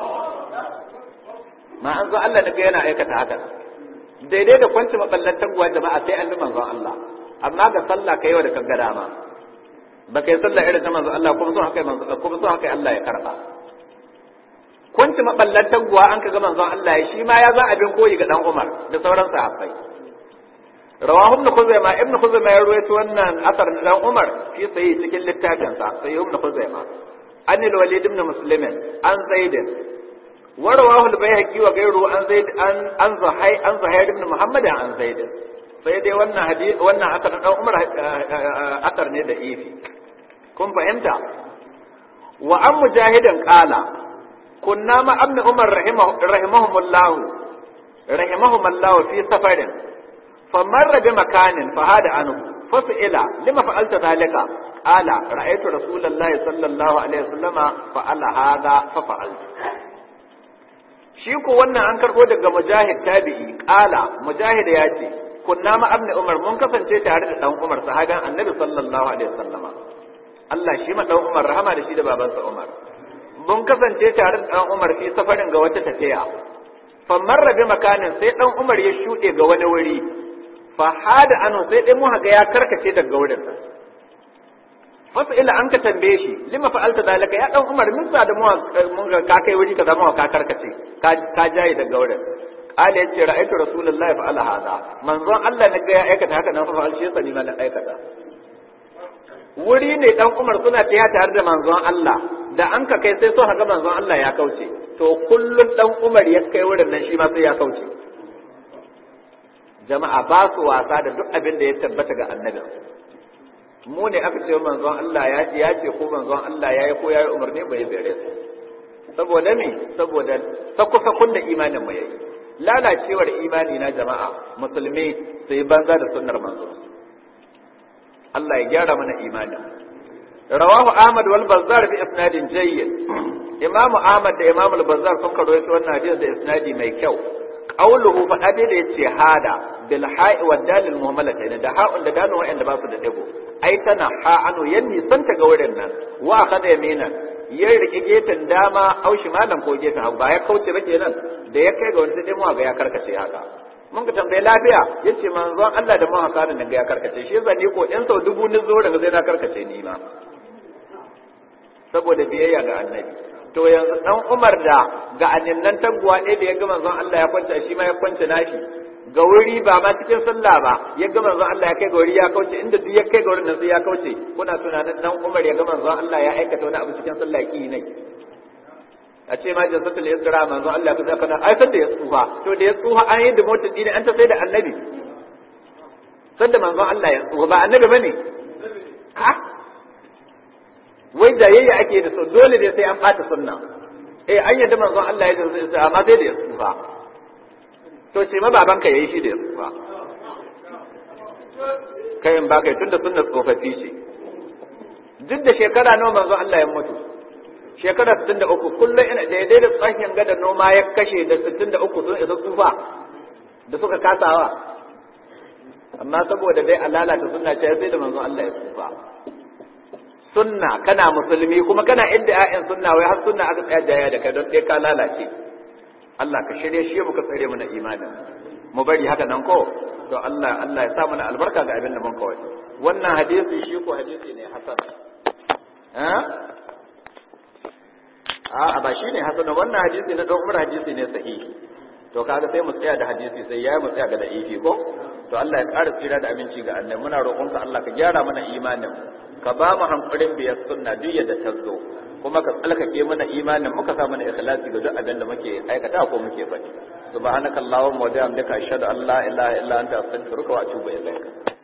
ma an zo Allah ne ga yana aikata haka daidai da kwance maballan taguwa jama'a sai an bi manzon Allah amma ga sallah kai wa da ka gada ma ba kai sallah irin ta manzo Allah kuma son haka manzo kuma son haka Allah ya karba kunci maballan taguwa an ka ga manzon Allah ya shi ma ya za abin koyi ga dan Umar da sauran sahabbai rawahu ibn khuzaimah ibn khuzaimah ya ruwaito wannan asar da dan Umar fi sayi cikin littafin sa sai ibn khuzaimah an al-walid ibn muslim an zaid wa rawahu al-bayhaqi wa ghayruhu an zaid an an zuhay an zuhair ibn muhammad an zaid sai dai wannan hadisi wannan asar dan Umar asar ne da ifi kun fahimta wa an mujahidin qala kunna ma amni Umar rahimahumullah rahimahumullah fi safarin famarra bi makanin fa hada anhu fasila lima fa'alta zalika qala ra'aytu rasulullahi sallallahu alaihi wasallama fa'ala hada fa fa'altu shi ko wannan an karbo daga mujahid tabi'i qala mujahid ya ce kunna ma abni umar mun kasance tare da dan umar sahaban annabi sallallahu alaihi wasallama Allah shi ma dan umar rahama da shi da babansa umar mun kasance tare da dan umar fi safarin ga wata tafiya fa marra bi makanin sai dan Umar ya shuɗe ga wani wuri fa hada anu sai dai mu ga ya karkace daga wurin fasa ila an ka tambaye shi lima fa'alta zalika ya dan Umar min sa da mu mun ga ka kai wuri kaza mu ka karkace ka ka jaye daga wurin qala yace ra'aytu rasulullahi fa'ala hada manzon Allah ne ga ya aikata haka nan fa fa'al shi sani ma na aikata wuri ne dan Umar suna taya tare da manzon Allah da an ka kai sai so ga manzon Allah ya kauce to kullun dan Umar ya kai wurin nan shi ma sai ya kauce jama'a ba su wasa da duk abin da ya tabbata ga annabi mu ne aka ce manzon Allah ya ce ya ce ko manzon Allah ya yi ko ya yi umarni bai bere su saboda me saboda sakku-sakkun da imanin mu yayi lalacewar imani na jama'a musulmi su yi banza da sunnar manzo Allah ya gyara mana imanin rawahu Ahmad wal Bazzar bi isnadin jayyid Imam Ahmad da Imam al Bazzar sun karo wannan hadisi da isnadi mai kyau qawluhu fa dai da yace hada bil ha'i wad dalil muhammalatayn da ha'un da dalil wa'anda ba su da dago ai tana ha anu yanni san ta ga wurin nan wa kada yamina ya rike gefen dama au shimalan ko gefen hagu ba ya kauce ba kenan da ya kai ga wani sai mu ga ya karkace haka mun ka tambaye lafiya yace manzon Allah da mun haka nan ga ya karkace shi yasa ni ko in sau dubu ni zo daga sai na karkace ni ma saboda biyayya ga annabi to yanzu dan Umar da ga annan taguwa ɗaya da ya ga manzon Allah ya kwanta shi ma ya kwanta nashi ga wuri ba ma cikin sallah ba ya ga manzon Allah ya kai ga wuri ya kauce inda duk ya kai ga wurin nan sai ya kauce kuna tunanin dan Umar ya ga manzon Allah ya aikata wani abu cikin sallah ki ne a ce ma jinsatul isra manzon Allah ka zaka ai sai da ya tsufa to da ya tsufa an yi da motar dini an ta sai da annabi sai da manzon Allah ya tsufa ba annabi bane ha wai da yayya ake da so dole ne sai an bata sunna eh an yadda manzon Allah ya jinsa amma sai da ya tsufa to ce ma babanka yayi shi da yanzu ba kai in baka tunda sunna tsofaffi ce duk da shekara nawa manzo Allah ya mutu shekara 63 kullum ina daidai da tsakin gada noma ya kashe da 63 sun isa tsufa da suka kasawa amma saboda dai alalata sunna ce sai da manzo Allah ya tsufa sunna kana musulmi kuma kana inda ƴaƴan sunna wai har sunna aka tsaya jaya da kai don dai ka lalace Allah ka shirye shi muka tsare mana imanin mu bari haka nan ko to Allah Allah ya sa mana albarka ga abin da mun kawai wannan hadisi shi ko hadisi ne hasan eh a ba shi ne hasan wannan hadisi na dan Umar hadisi ne sahihi to kaga sai mu tsaya da hadisi sai yayi mu tsaya ga da'ifi ko to Allah ya ƙara tsira da aminci ga annabi muna roƙonka Allah ka gyara mana imanin ka ba mu hankulin biyar sunna duk yadda ta zo kuma ka tsalkake mana imanin muka sa mana ikhlasi ga duk abin da muke aikata ko muke faɗi subhanakallahumma wa bihamdika ashhadu an la ilaha illa anta astaghfiruka wa atubu ilaik